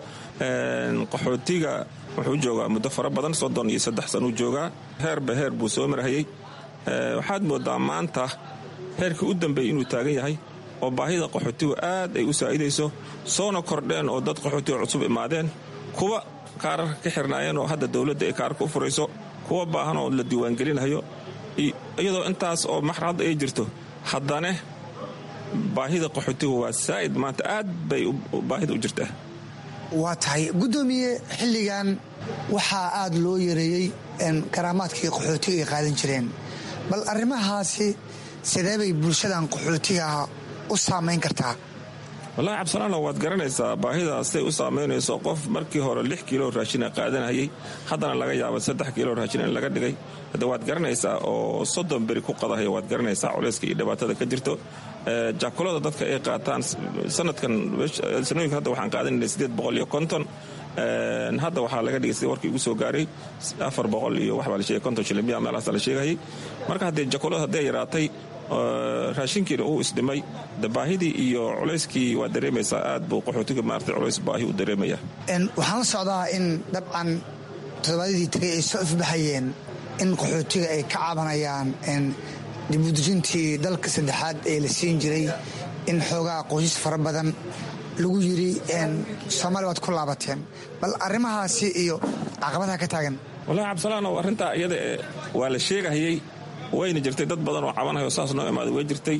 qaxootiga wuxuu joogaa muddo fara badan soddon iyo saddex sanuu joogaa heerba heer buu soo marhayey waxaad moodaa maanta heerkii u dambeeyey inuu taagan yahay oo baahida qaxootigu aad ay u saa'idayso soona kordheen oo dad qaxootiga cusub imaadeen kuwa kaararka ka xirnaayeen oo hadda dowladda ay kaararka u furayso kuwa baahan oo la diiwaangelinayo iyadoo intaas oo maxradda ay jirto haddane baahida qaxootigu waa saa'id maanta aad bay baahida u jirtaa waa tahay guddoomiye xilligan waxaa aada loo yareeyey karaamaadkii qaxootiga ay qaadan jireen bal arrimahaasi sidee bay bulshadan qaxootiga u saamayn kartaa wallaahi cabdisalaano waad garanaysaa baahidaas say u saamaynayso qof markii hore lix kiilo raashina qaadanayay haddana laga yaaba saddex kiilo raashin in laga dhigay hadda waad garanaysaa oo soddon beri ku qadahaya waad garanaysaa culayska iyo dhibaatada ka jirto jaakulada dadka ay qaataan sanadkan sanooyinka hadda waxaan qaadanayna sideed boqol iyo konton hadda waxaa laga dhigay sida warkii ugu soo gaaray afar boqol iyo waxbaa la sheegay konton shilimiya meelahaasa la sheegayay marka haddee jakulada hadday yaraatay raashinkiina uu isdhimay de baahidii iyo culayskii waad dareemaysaa aad buu qaxootiga maartay culays baahi u dareemaya waxaan la socdaa in dabcan toddobaadyadii tagay ay soo ifbaxayeen in qaxootiga ay ka cabanayaan dibudejintii dalka saddexaad ee la siin jiray in xoogaa qoysas fara badan lagu yiri soomaaliya waad ku laabateen bal arrimahaasi iyo caqabadaha ka taagan wallahi cabdisalaanow arrintaa iyada waa la sheegahayey wayna jirtay dad badan oo cabanhayo saas noo imaaday way jirtay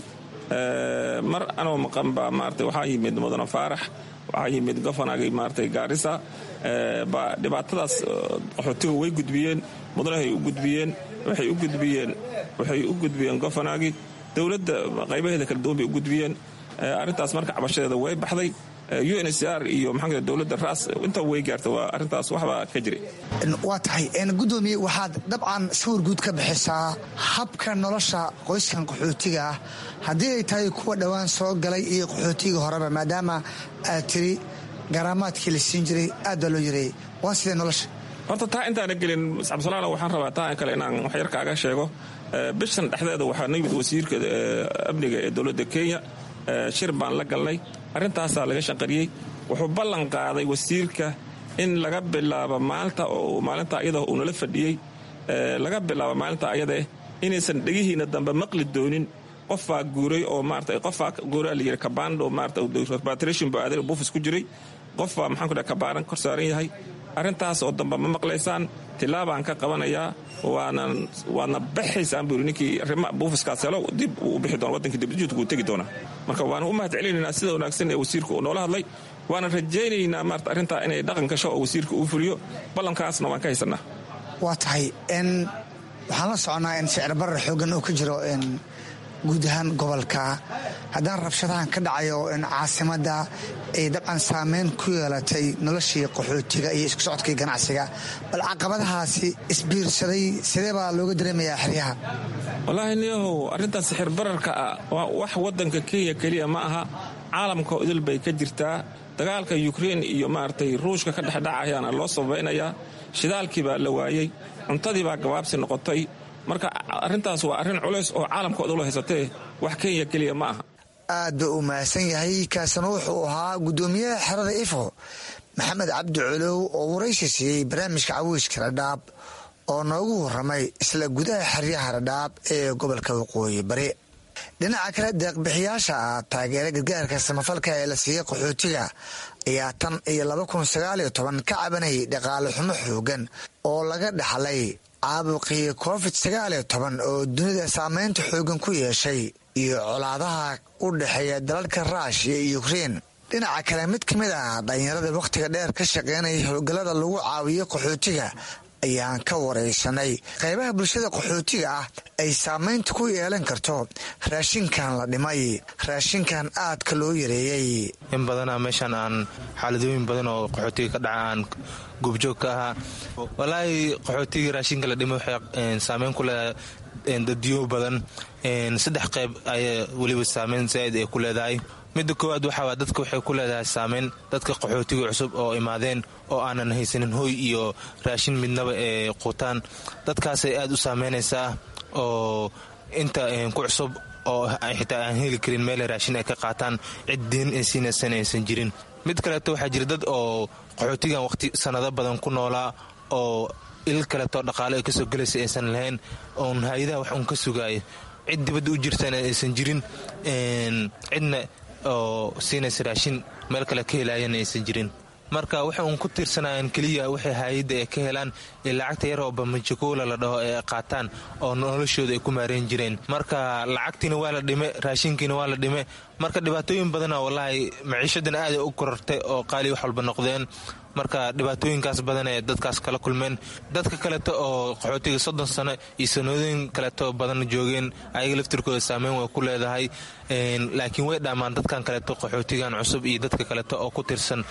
mar anoo maqan baa maarata waxaa yimid mudane faarax waxaa yimid gofanagii maarata gaarisa baa dhibaatadaas qaxootiga way gudbiyeen mudanahay u gudbiyeen waxay u gudbiyeen waxay u gudbiyeen gofanagii dowladda qaybaheeda kala duwan bay u gudbiyeen arrintaas marka cabashadeeda way baxday uncr iyo maxaa dowladda raas inta way gaarta waa arrintaas waxbaa ka jiray waa tahay gudoomiye waxaad dabcan sawir guud ka bixisaa habka nolosha qoyskan qaxootiga ah haddii ay tahay kuwa dhowaan soo galay iyo qaxootiga horeba maadaama aad tiri garaamaadkii la siin jiray aad baa loo yareeyey waa sidee nolosha horta taa intaana gelin cabdisalaala waxaan rabaa taa kale inaan waxyar kaaga sheego bishan dhexdeeda waxaa na yimid wasiirka amniga ee dowladda kenya shir baan la galnay arrintaasaa laga shanqariyey wuxuu ballan qaaday wasiirka in laga bilaabo maalinta oo maalinta ayada uu nala fadhiyey laga bilaabo maalinta ayadaeh inaysan dhegihiina dambe maqli doonin qofbaa guuray oo maarata qofbaa guuraa la yidhi kabando maarata repatriation buu aaday buufis ku jiray qofbaa maxaan ku dhaha kabaaran kor saaran yahay arrintaas oo dambe ma maqlaysaan tilaabaan ka qabanayaa waadna baxaysaan buu yidhi ninkii arrima buufiskaas helo dib uu u bixi doona waddankii dibjuudka uu tegi doonaa marka waana u mahad celinaynaa sida wanaagsan ee wasiirka uu noola hadlay waana rajaynaynaa maarata arrintaa inay dhaqan gasho oo wasiirka uu fuliyo ballankaasna waan ka haysannaa waa tahay waxaan la soconaa in sicir barar xoogan uu ka jiro guud ahaan gobolka haddana rabshadahan ka dhacayo in caasimadda ay dabcan saameyn ku yeelatay noloshii qaxootiga iyo isku socodkii ganacsiga bal caqabadahaasi isbiirsaday sidee baa looga dareemayaa xeryaha wallaahi niyahow arrintaas sixir bararka ah waa wax waddanka kenya keliya ma aha caalamka idil bay ka jirtaa dagaalka yukrein iyo maaragtay ruushka ka dhexdhacayaana loo sabaynayaa shidaalkii baa la waayey cuntadii baa gabaabsi noqotay marka arrintaas waa arrin culays oo caalamka odula haysatee wax kenya keliya ma aha aad ba uu mahadsan yahay kaasina wuxuu ahaa guddoomiyaha xerada ifo maxamed cabdi colow oo waraysi siiyey barnaamijka cawiiska radhaab oo noogu warramay isla gudaha xeryaha radhaab ee gobolka waqooyi bari dhinaca kale deeqbixiyaasha ah taageera gargaarka samafalka ee la siiyey qaxootiga ayaa tan iyo laba kun sagaaliyo toban ka cabanayay dhaqaale xumo xoogan oo laga dhaxlay caabuqii covid sagaaliyo toban oo dunida saameynta xoogan ku yeeshay iyo colaadaha u dhexeeya dalalka ruushiya iyo ukrein dhinaca kale mid ka mid ah dhalinyarada wakhtiga dheer ka shaqeynaya howlgallada lagu caawiyo qaxootiga ayaan ka waraysanay qaybaha bulshada qaxootiga ah ay saameynta ku yeelan karto raashinkan la dhimay raashinkan aadka loo yareeyey in badanaa meeshaan aan xaaladooyin badan oo qaxootiga ka dhaca aan goobjoog ka ahaa walaahi qaxootigii raashinka la dhimay waxay saameyn ku leedahay dadyo badan saddex qayb ayaa weliba saameyn zaaid ay ku leedahay midda koowaad waxaa dadka waxay ku leedahay saameyn dadka qaxootiga cusub oo imaadeen oo aanan haysanin hoy iyo raashin midnaba ee quutaan dadkaasay aad u saameynaysaa oo inta ku cusub oo xitaa aan heli karin meela raashin ay ka qaataan cid diin ay siinaysan aysan jirin mid kaleeto waxaa jira dad oo qaxootigan waqti sannado badan ku noolaa oo il kaleeto dhaqaale ay kasoo gelaysa aysan lahayn oon hay-adaha wax uun ka sugaaya cid dibadda u jirtana aysan jirin cidna oo siinaysa raashin meel kale ka helaayana aysan jirin marka waxay uun ku tiirsanayaan keliya waxay hay-adda ay ka helaan ee lacagta yar oo bamajikoola la dhaho ee qaataan oo noloshooda ay ku maareen jireen marka lacagtiina waa la dhime raashinkiina waa la dhime marka dhibaatooyin badana wallaahi maciishadan aaday u korortay oo qaali wax walba noqdeen marka dhibaatooyinkaas badan ee dadkaas kala kulmeen dadka kaleeto oo qaxootiga soddon sano iyo sanooyin kaleeto badan joogeen ayaga laftirkooda saameyn way ku leedahay laakiin way dhaamaan dadkan kaleeto qaxootigan cusub iyo dadka kaleeto oo ku tirsan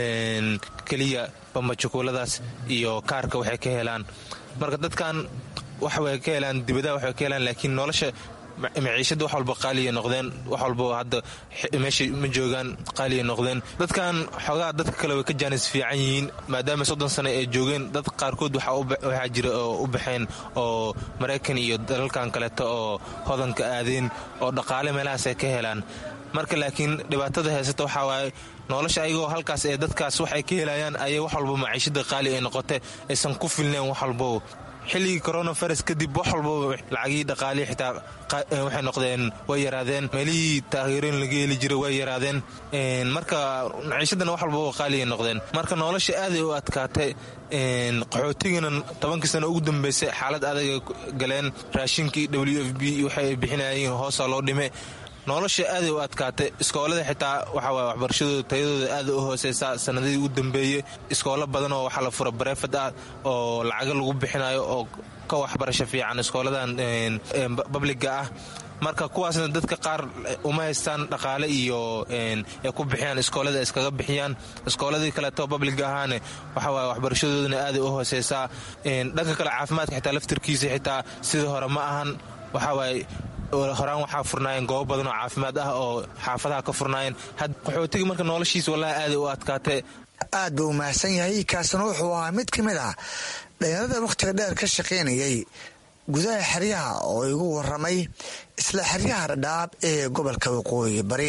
keliya bambajukuuladaas iyo kaarka waxay ka helaan marka dadkan waxway ka helaan dibadaha waxay ka helaan laakiin nolosha maciishada wax walba qaaliya noqdeen wax walba hadda meesha ma joogaan qaaliya noqdeen dadkan xoogaa dadka kale way ka jaanis fiican yihiin maadaama soddon sano ay joogeen dad qaarkood waxaa jira oo u baxeen oo maraykan iyo dalalkan kaleeto oo hodanka aadeen oo dhaqaale meelahaas ay ka helaan marka laakiin dhibaatada haysata waxaa waaye nolosha ayagoo halkaas ee dadkaas waxay ka helayaan ayay wax walba maciishada qaali ay noqote aysan ku filneen wax walbo xilligii coronavirus kadib wax walbaba lacagii dhaqaalii xitaa waxay noqdeen way yaraadeen meelihii taageerooyin laga heli jiray way yaraadeen marka maciishadana wax walbaba qaaliay noqdeen marka nolosha aaday u adkaatay qaxootigana tobankii sano ugu dambeysay xaalad adaga galeen raashinkii w f b waxay bixinayeen hoosaa loo dhime nolosha aaday u adkaatay iskoolada xitaa waxawaay waxbarashadooda tayadooda aada u hooseysa sanadihii u dambeeyey iskoolo badan oo waxaa la fura bareefad ah oo lacaga lagu bixinayo oo ka waxbarasho fiican iskooladan babliga ah marka kuwaasna dadka qaar uma haystaan dhaqaale iyo ay ku bixiyaan iskoolada iskaga bixiyaan iskooladii kaleeto babliga ahaane waxawaay waxbarashadoodana aaday u hooseysaa dhanka kale caafimaadka xitaa laftirkiisa xitaa sidii hore ma ahan waxawaay horaan waxaa furnaayeen goobo badan oo caafimaad ah oo xaafadaha ka furnaayeen qaxootigii marka noloshiisa wallahi aaday u adkaatay aad buu mahadsan yahay kaasina wuxuu ahaa mid ka mid ah dhalinyarada wakhtiga dheer ka shaqaynayay gudaha xeryaha oo igu waramay isla xeryaha dhadhaab ee gobolka waqooyi bari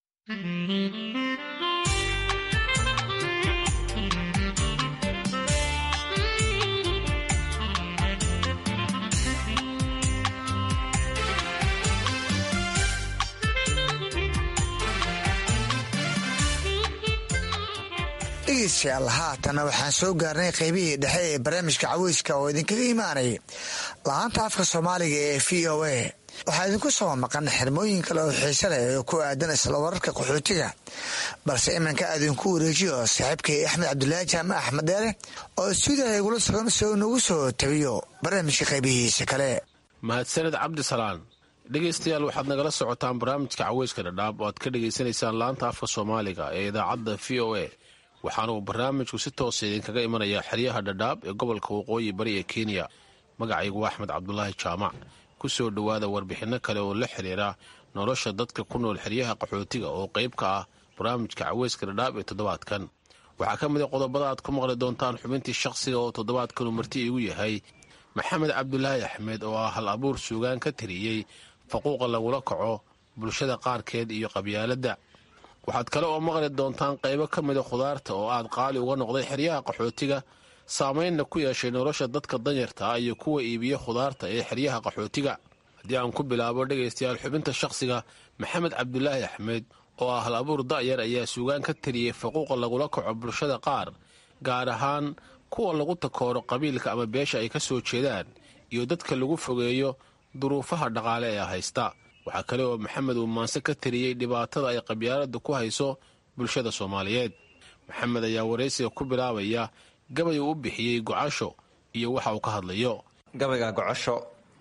dhegeystayaal haatana waxaan soo gaarnay qaybihii dhexe ee barnaamijka caweyska oo idinkaga imaanay la-aanta afka soomaaliga ee v o a waxaa idinku soo maqan xirmooyin kale oo xiise leh oo ku aadan isla wararka qaxootiga balse iminka aadinku wareejiyo saaxiibkay axmed cabdulaahi jaamac axmed deere oo stuudiyaha igula sugan si uu nagu soo tabiyo barnaamijka qaybihiisa kale mahadsaned cabdisalaan dhegaystayaal waxaad nagala socotaan barnaamijka caweyska dhadhaab oo aad ka dhegaysanaysaan laanta afka soomaaliga ee idaacadda v o a waxaana uu barnaamijku si toosa idinkaga imanayaa xeryaha dhadhaab ee gobolka waqooyi bari ee kenya magacaygu waa axmed cabdulaahi jaamac ku soo dhowaada warbixinno kale oo la xiriira nolosha dadka ku nool xeryaha qaxootiga oo qayb ka ah barnaamijka caweyska dhadhaab ee toddobaadkan waxaa ka mid a qodobada aad ku maqli doontaan xubintii shaqsiga oo toddobaadkanu marti iigu yahay maxamed cabdulaahi axmed oo ah hal abuur suugaan ka tiriyey faquuqa lagula kaco bulshada qaarkeed iyo qabyaaladda waxaad kale oo maqli doontaan qaybo ka mida khudaarta oo aad qaali uga noqday xeryaha qaxootiga saamaynna ku yeeshay nolosha dadka danyarta ah iyo kuwa iibiya khudaarta ee xeryaha qaxootiga haddii aan ku bilaabo dhegaystayaal xubinta shakhsiga maxamed cabdulaahi axmed oo ah hal abuur da'yar ayaa suugaan ka tiriyey faquuqa lagula kaco bulshada qaar gaar ahaan kuwa lagu takooro qabiilka ama beesha ay ka soo jeedaan iyo dadka lagu fogeeyo duruufaha dhaqaale ee haysta waxaa kale oo maxamed uu maanse ka tiriyey dhibaatada ay qabyaalada ku hayso bulshada soomaaliyeed maxamed ayaa waraysiga ku bilaabaya gabay uu u bixiyey gocasho iyo waxa uu ka hadlayo gabayga gocasho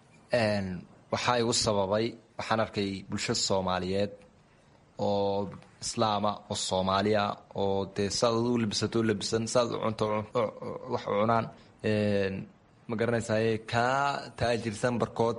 waxaa igu sababay waxaan arkay bulsho soomaaliyeed oo islaama oo soomaaliya oo dee saad u labisato u labisan saad u cunto wax u cunaan ma garanaysaye kaa taajirsan barkood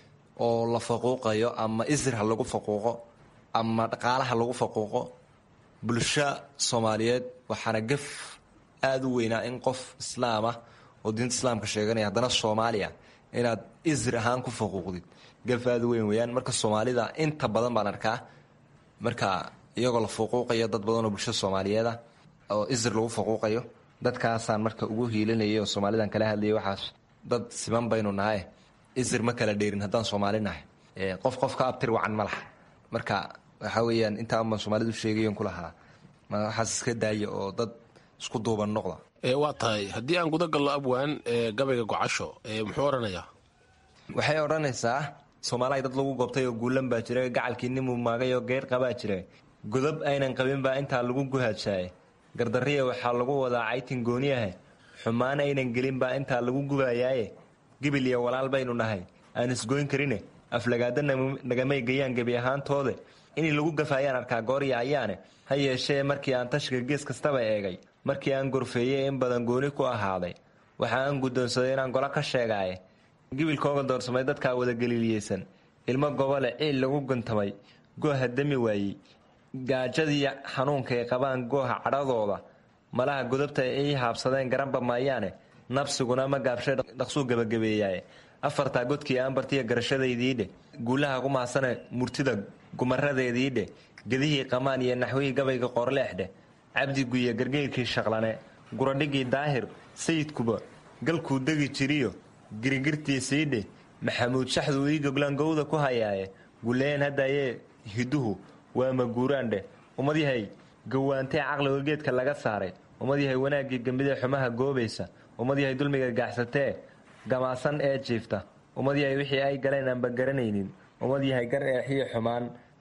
oo la faquuqayo ama isir ha lagu faquuqo ama dhaqaalaha lagu faquuqo bulsho soomaaliyeed waxaana gaf aada u weynaa in qof islaamah oo diinta islaamka sheeganaya haddana soomaaliya inaad isir ahaan ku faquuqdid gaf aada u weyn weyaan marka soomaalida inta badan baan arkaa marka iyagoo la faquuqayo dad badan oo bulshada soomaaliyeeda oo isir lagu faquuqayo dadkaasaan marka ugu hiilinayay oo soomaalidan kala hadlayay waxaas dad siman baynu nahay isir ma kala dheerin haddaan soomaali nahay qof qof ka abtir wacan ma laha marka waxaa weeyaan intaa baan soomaalidu sheegayon ku lahaa waxaas iska daaya oo dad isku duuban noqda waa tahay haddii aan guda gallo abwaan gabayga gocasho muxuu odhanayaa waxay odhanaysaa soomaaliya dad lagu gobtay oo guulan baa jira gacalkii nimuu maagay oo geer qabaa jira godob aynan qabin baa intaa lagu guhaajaaye gardariya waxaa lagu wadaa caytin gooniyahe xumaan aynan gelin baa intaa lagu gubayaaye gibil iyo walaal baynu nahay aan isgoyn karine aflagaada nagamay gayaan gebi ahaantoode inay lagu gafaayaan arkaa goorya ayaane ha yeeshee markii aan tashiga gees kastaba eegay markii aan gorfeeyey in badan gooni ku ahaaday waxa aan guddoonsaday inaan golo ka sheegaaye gibilkooga doorsamay dadkaa wadageliiliyeysan ilmo gobole ciil lagu guntamay gooha dami waayey gaajadii xanuunka ay qabaan gooha cadhadooda malaha godobta ay haabsadeen garanba maayaane nabsiguna ma gaabshay dhaqsuu gebagabeeyaaye afartaa godkii aan bartiya garashadaydiidhe guulaha ku mahadsane murtida gumaradeediidhe gedihii qamaan iyo naxwihii gabayga qorleexdhe cabdi guye gargeyrkii shaqlane guradhigii daahir sayidkuba galkuu degi jiriyo girigirtiisiidhe maxamuud shaxduu ii goglaan gowda ku hayaaye guleeyeen haddayee hiduhu waa maguuraandheh ummadyahay gawaantee caqliga geedka laga saaray ummadyahay wanaaggii gambidee xumaha goobaysa ummadyahay dulmiga gaaxsatee gamaasan ee jiifta ummadyahay wixii ay galeen aanba garanaynin ummadyahay gar eexiyo xumaan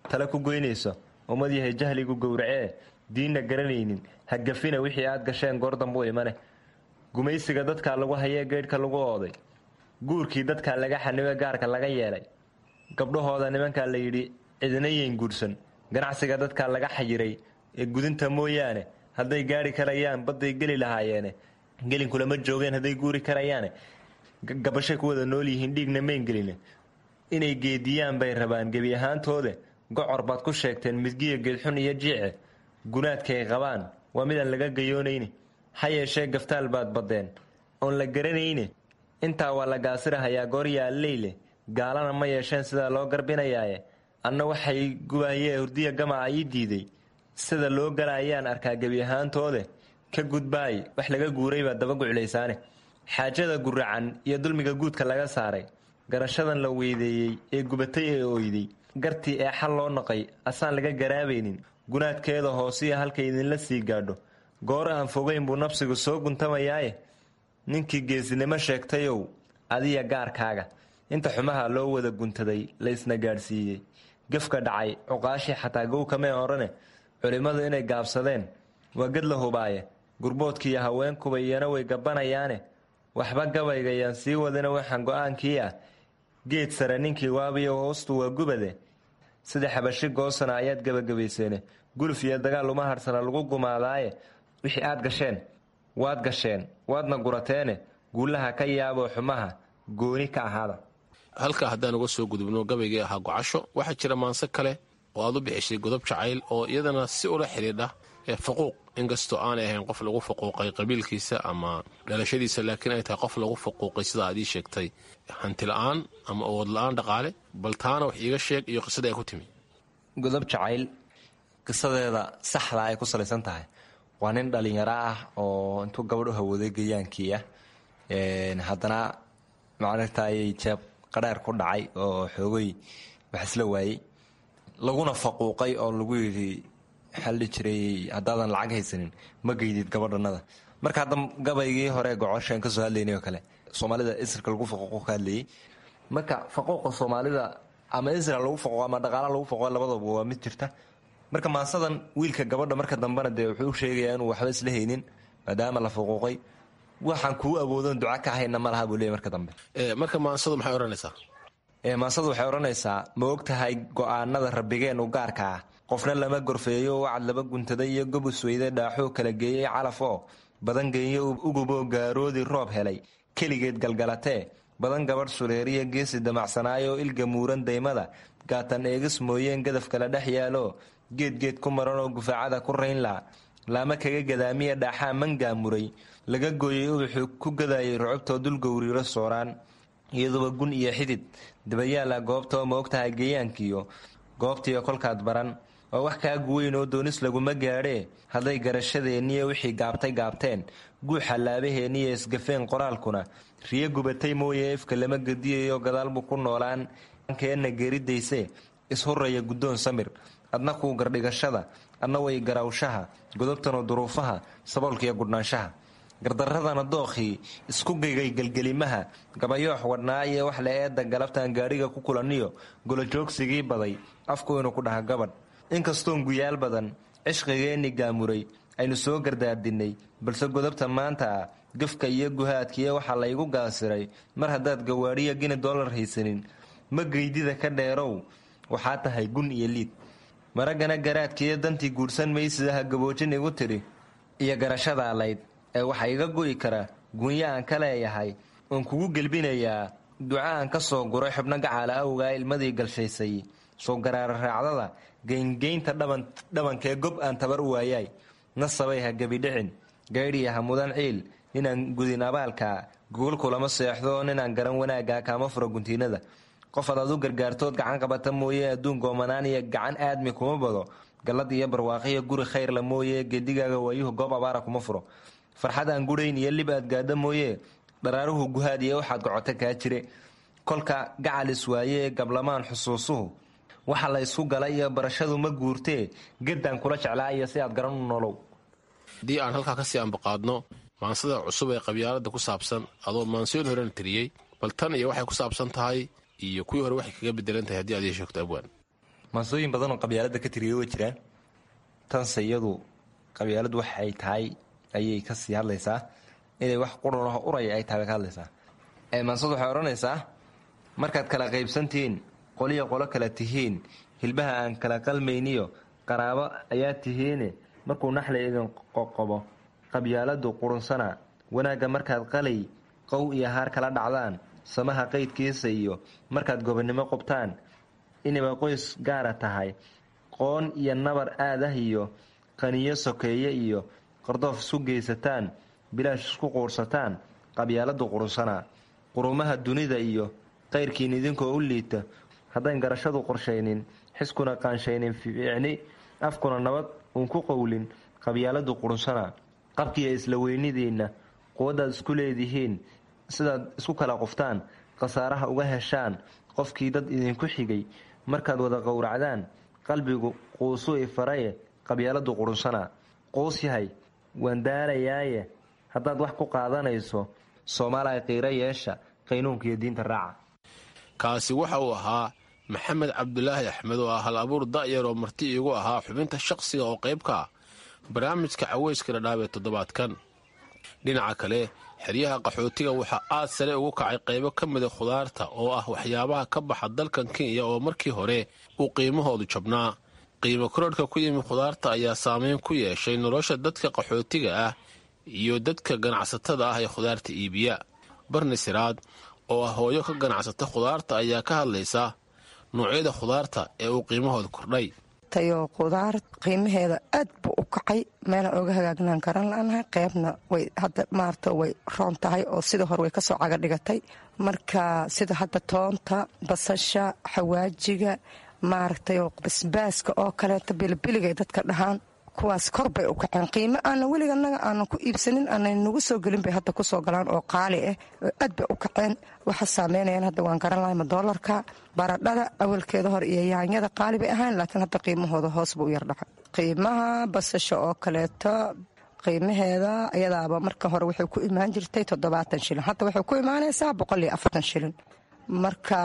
tale ku goynayso ummad yahay jahligu gowracee diinna garanaynin ha gafina wixii aad gasheen goor dambuu imane gumaysiga dadkaa lagu hayee geydhka lagu ooday guurkii dadkaa laga xanibe gaarka laga yeelay gabdhahooda nimankaa la yidhi cidina yeyn guursan ganacsiga dadkaa laga xayiray ee gudinta mooyaane hadday gaari karayaan badday geli lahaayeene gelinkulama joogeen hadday guuri karayaane gabashay ku wada nool yihiin dhiigna mayn geline inay geediyaan bay rabaan gebi ahaantoode gocor baad ku sheegteen midgiya geedxun iyo jiice gunaadkay qabaan waa midaan laga gayoonayne ha yeeshee gaftaal baad baddeen oon la garanayne intaa waa la gaasirahayaa gooryaaleyle gaalana ma yeesheen sidaa loo garbinayaaye anna waxay gubaayee hurdiya gamaca ii diiday sida loo gala ayaan arkaa gebi ahaantoode ka gudbaay wax laga guuray baa daba guclaysaane xaajada guracan iyo dulmiga guudka laga saaray garashadan la weydeeyey ee gubatay ee ooyday gartii ee xal loo naqay asaan laga garaabaynin gunaadkeeda hoosiya halkay idinla sii gaadho goor aan fogayn buu nabsigu soo guntamayaaye ninkii geesinimo sheegtayow adiya gaarkaaga inta xumaha loo wada guntaday laysna gaadhsiiyey gefka dhacay cuqaashii xataa gowkamee odhane culimmadu inay gaabsadeen waa ged la hubaaye gurboodkiiyo haweenkuba iyana way gabbanayaane waxba gabaygayaan sii wadina waxaan go-aankii ah geed sare ninkii waabiyo hoostu waa gubade sida xabashi goosana ayaad gebagabayseene guluf iyo dagaal uma harsana lagu gumaadaaye wixii aad gasheen waad gasheen waadna gurateene guulaha ka yaaboo xumaha gooni ka ahaada halkaa haddaan uga soo gudubno gabaygii ahaa gocasho waxaa jira maanse kale oo aad u bixishay godob jacayl oo iyadana si ula xidhiidha ee faquuq inkastoo aanay ahayn qof lagu faquuqay qabiilkiisa ama dhalashadiisa laakiin ay tahay qof lagu faquuqay sida aad ii sheegtay hanti la-aan ama awood la-aan dhaqaale bal taana wax iiga sheeg iyo qisada ay ku timi godob jacayl qisadeeda saxda ay ku salaysan tahay waa nin dhalinyaro ah oo intuu gabadh u hawooday gayaankii ah haddana macnatayay jeeb qadheer ku dhacay oo xoogay wax isla waayey laguna faquuqay oo lagu yidhi xalli jiray haddaadan lacag haysanin ma geydid gabadhanada marka hadda gabaygii hore gocoshaan kasoo hadlaynay oo kale soomaalida isrka lagu faquuqo ka hadlayay marka faquuqa soomaalida ama isra lagu faquuqo ama dhaqaala lagu faquuqo labadaba waa mid jirta marka maasadan wiilka gabadha marka dambena dee wuxuu u sheegayaa inuu waxba isla haynin maadaama la faquuqay waxaan kuu awoodon duca ka hayna ma laha buu leeyay marka dambe marka maansadu maxay odhanaysaa maasadu waxay odhanaysaa ma og tahay go-aanada rabbigeen u gaarka ah qofna lama gorfeeyo wacad laba guntaday iyo gobus weyde dhaaxoo kala geeyey calaf oo badan geeyo uguboo gaaroodii roob helay keligeed galgalatee badan gabadh sureeriya geesi damacsanaayo ilga muuran daymada gaatan eegis mooyeen gadaf kala dhex yaalo geedgeed ku maran oo gufaacada ku raynla laama kaga gadaamiya dhaaxaa mangaamuray laga gooyey ubaxuu ku gadayay rucubtoo dul gowriiro sooraan iyaduba gun iyo xidid dabayaala goobtoo ma ogtahay geeyaankiyo goobtiiyo kolkaad baran oo wax kaa guweyn oo doonis laguma gaadhee hadday garashadeenniyo wixii gaabtay gaabteen guuxa laabaheenniyo isgafeen qoraalkuna riyo gubatay mooye efka lama gediyayo gadaal buu ku noolaan keenna geeridayse ishurraya guddoon samir adna kuu gardhigashada adna way garawshaha godobtana duruufaha saboolkiiyo gudhnaanshaha gardaradana dookhii isku gigay gelgelimaha gabayoox wadhnaa iyo wax la eedda galabtaan gaadhiga ku kulaniyo golojoogsigii baday afku inuu ku dhaha gabadh inkastoon guyaal badan cishqigeenni gaamuray aynu soo gardaardinnay balse godobta maanta ah gafka iyo guhaadkiiyo waxaa laygu gaasiray mar haddaad gawaadhiya gini dollar haysanin ma geydida ka dheerow waxaa tahay gun iyo liid maraggana garaadkiiyo dantii guursan maysidaha gaboojin igu tidhi iyo garashada layd ee waxaa iga go'i kara gunya aan ka leeyahay oon kugu gelbinayaa duca aan ka soo guray xubno gacaala awgaa ilmadii galshaysay soo garaara raacdada geyngeynta dhabankee gob aan tabar u waayaay nasabay ha gebidhicin gaydhiya ha mudan ciil ninaan gudin abaalkaa gogol kulama seexdo ninaan garan wanaaggaa kaama furo guntiinada qof adaad u gargaartood gacan qabata mooye adduun goomanaan iyo gacan aadmi kuma bado gallad iyo barwaaqiyo guri khayrla mooye geedigaaga waayuhu goob abaara kuma furo farxad aan gudhayn iyo lib aad gaadha mooye dharaaruhu guhaad iyo waxaad gocota kaa jire kolka gacalis waaye gablamaan xusuusuhu waxa la ysku galay iyo barashadu ma guurtee geddaan kula jeclaa iyo si aad garan u nolow haddii aan halkaa kasii ambaqaadno maansada cusub ee qabyaalada ku saabsan adoo maansoon horena tiriyey bal tan iyo waxay ku saabsan tahay iyo kuwii hore waxay kaga bedelan tahay haddii aad ii sheegto abwaan maansooyin badan oo qabyaalada ka tiriya way jiraan tanse iyadu qabyaaladu waxay tahay ayay kasii hadlaysaa inay wax quranaho uraya ay tahay bay ka hadlaysaa maansadu waxay odhanaysaa markaad kala qaybsantihiin qoliya qolo kala tihiin hilbaha aan kala qalmayniyo qaraabo ayaa tihiine markuu naxli idin qoqobo qabyaaladu qurunsana wanaagga markaad qalay qow iyo haar kala dhacdaan samaha qaydkiisa iyo markaad gobonnimo qubtaan inayba qoys gaara tahay qoon iyo nabar aadah iyo qaniyo sokeeye iyo qardoof isku geysataan bilaash isku quursataan qabyaaladu qurunsana qurumaha dunida iyo qayrkiin idinkoo u liita haddayn garashadu qorshaynin xiskuna qaanshaynin fiicni afkuna nabad uun ku qowlin qabyaaladu qurunsana qabkiiyo isla weynidiinna quwaddaad isku leedihiin sidaad isku kala quftaan khasaaraha uga heshaan qofkii dad idinku xigay markaad wada qowracdaan qalbigu quusuu ifaraye qabyaaladu qurunsana quus yahay waan daalayaaye haddaad wax ku qaadanayso soomaaliya qiiro yeesha qaynuunka iyo diinta raaca kaasi waxa uu ahaa maxamed cabdulaahi axmed oo ah hal abuur da'yar oo marti iigu ahaa xubinta shaqsiga oo qayb ka ah barnaamijka caweyska dhadhaab ee toddobaadkan dhinaca kale xeryaha qaxootiga waxaa aad sare ugu kacay qaybo ka mida khudaarta oo ah waxyaabaha ka baxa dalkan kenya oo markii hore uu qiimahoodu jabnaa qiimo korodhka ku yimi khudaarta ayaa saameyn ku yeeshay nolosha dadka qaxootiga ah iyo dadka ganacsatada ah ee khudaarta iibiya barni siraad oo ah hooyo ka ganacsata khudaarta ayaa ka hadlaysa noocyada khudaarta ee uu qiimahooda kordhay tayo khudaar qiimaheeda aad buu u kacay meelaan oga hagaagnaan karan lanahay qeybna way hadda maarata way roon tahay oo sidii hore way kasoo caga dhigatay marka sida hadda toonta basasha xawaajiga maaragtay basbaaska oo kaleeto bilibiligay dadka dhahaan kuwaas kor bay u kaceen qiimo aana weliga naga aanan ku iibsanin aanan nagu soo gelin bay hadda kusoo galaan oo qaali ah oo aad bay u kaceen waxa saameynayaan hadda waan garan lahayma doolarka baradhada awalkeeda hor iyo yaanyada qaali bay ahayn laakiin hadda qiimahooda hoos buu u yardhaca qiimaha basasha oo kaleeto qiimaheeda ayadaaba marka hore waxay ku imaan jirtay toddobaatan shilin hadda waxay ku imaanaysaa boqol iyo afartan shilin marka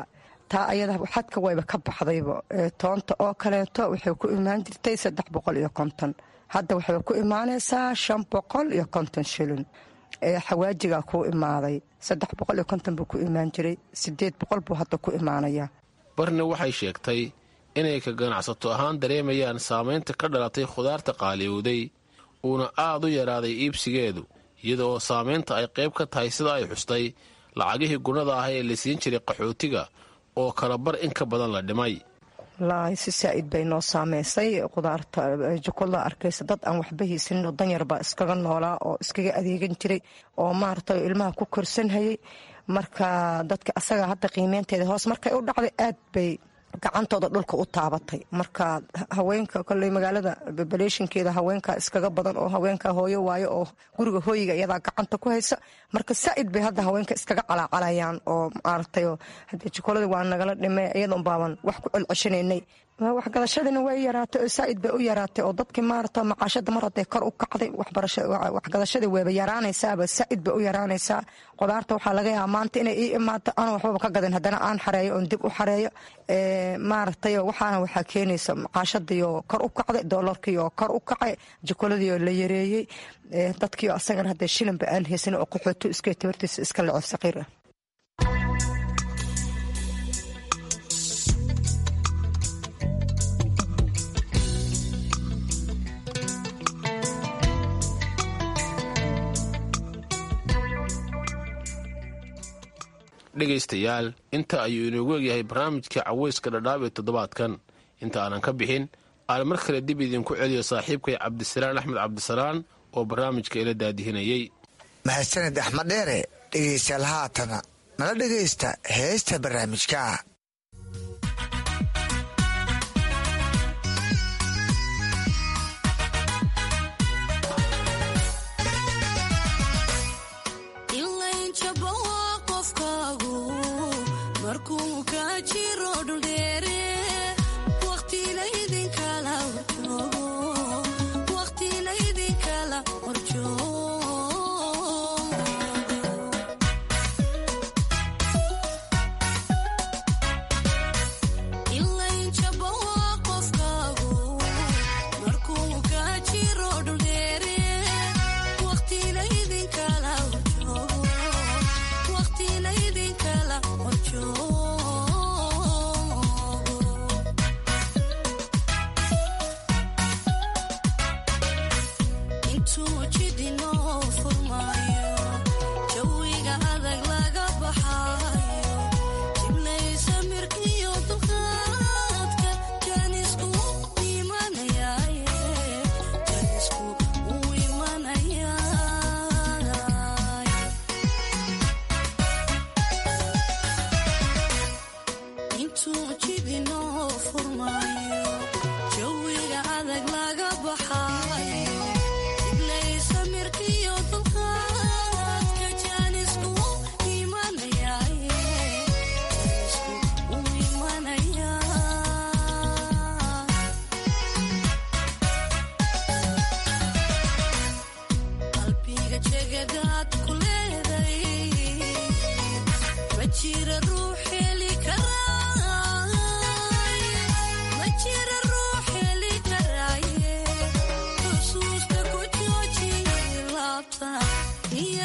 taa ayada xadka wayba ka baxdayba toonta oo kaleeto waxay ku imaan jirtay saddex boqol iyo konton hadda waxay ku imaanaysaa shan boqol iyo konton shilin xawaajigaa kuu imaaday saddex boqol iyo konton buu ku imaan jiray sideed boqol buu hadda ku imaanayaa barni waxay sheegtay inay ka ganacsato ahaan dareemayaan saamaynta ka dhalatay khudaarta qaaliyowday uuna aad u yaraaday iibsigeedu iyadaoo saamaynta ay qayb ka tahay sida ay xustay lacagihii gunnada ah ee la siin jiray qaxootiga oo kala bar in ka badan la dhimay wallaahi si saa'id bay noo saameysay khudaarta jukulla arkaysa dad aan waxba haysanin oo danyar baa iskaga noolaa oo iskaga adeegan jiray oo maaragtay ilmaha ku korsanhayay marka dadka asaga hadda qiimeynteeda hoos markay u dhacday aad bay gacantooda dhulka u taabatay marka haweenka koley magaalada bebaleeshinkeeda haweenka iskaga badan oo haweenka hooyo waayo oo guriga hooyiga iyadaa gacanta ku haysa marka saa'id bay hadda haweenka iskaga calaacalayaan oo maaragtay hadee jukuladii waa nagala dhimay iyadoon baaban wax ku celceshanaynay waxgadashadina way yaraatay oo saa'id bay u yaraatay oo dadkii maarata macaashada mar hadday kor u kacday waxgadashadii wayba yaraanaysaaba saa'id bay u yaraanaysaa qudaarta waxaa laga yaaba maanta inay ii imaato aan waxbaba ka gadin haddana aan xareeyo oon dib u xareeyo maaragtay waxaana waxaa keenaysa macaashadiioo kor u kacday doolarkiioo kor u kacay jukuladiioo la yareeyey dadkiio asagana hadda shilinba aan haysanin oo qaxooto iska tabartiisa iska leceb saqiir ah dhegaystayaal inta ayuu inoogu egyahay barnaamijka caweyska dhadhaab ee toddobaadkan inta aanan ka bixin aan mar kale dib idinku celiyo saaxiibkay cabdisalaan axmed cabdisalaan oo barnaamijka ila daadihinayey mahadsaned axmed dheere dhegaystayaal haatana nala dhegaysta heesta barnaamijka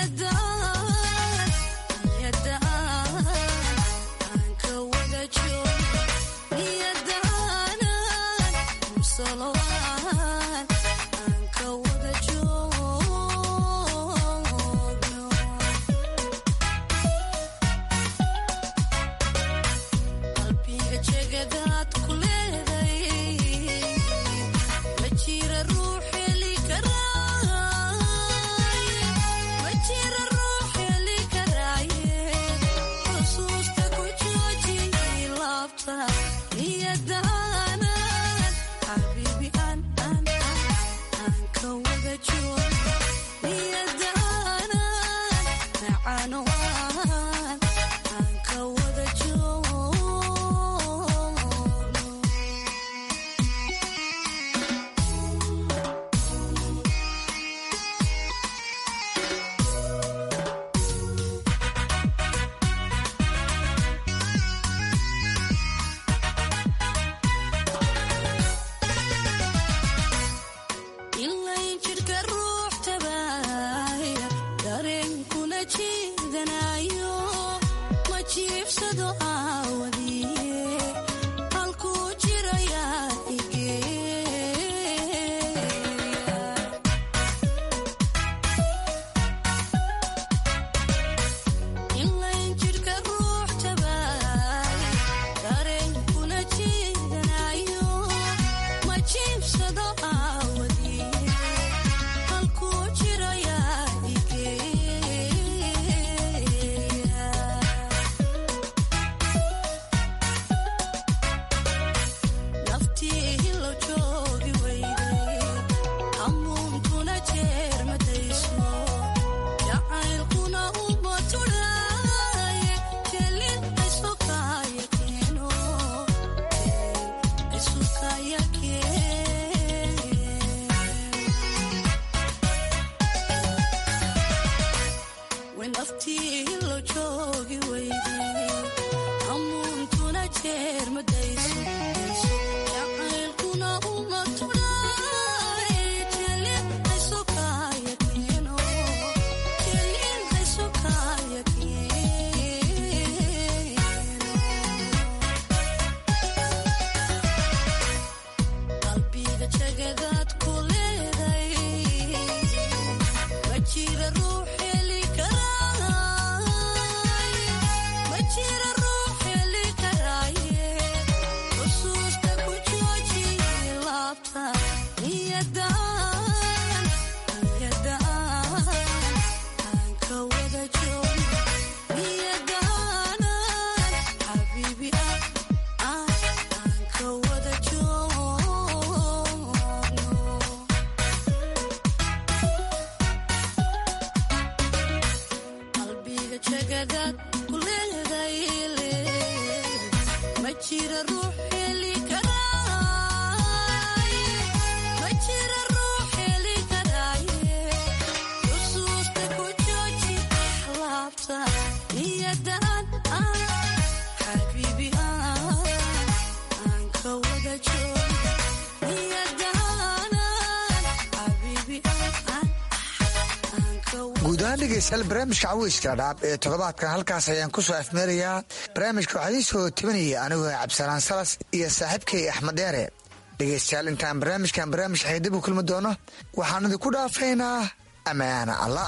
guud ahaan dhegeystayaal barnaamijka caweyska dhaab ee toddobaadkan halkaas ayaan ku soo afmeerayaa barnaamijka waxaa idiin soo tebinaya anigoo cabdisalaan salas iyo saaxiibkay axmed dheere dhegeystayaal intaan barnaamijkan barnaamij xeydib u kulmi doono waxaan idinku dhaafaynaa ammaana alla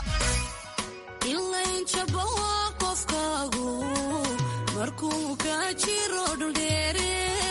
qofkaagu markuu ka jiro dhuldheere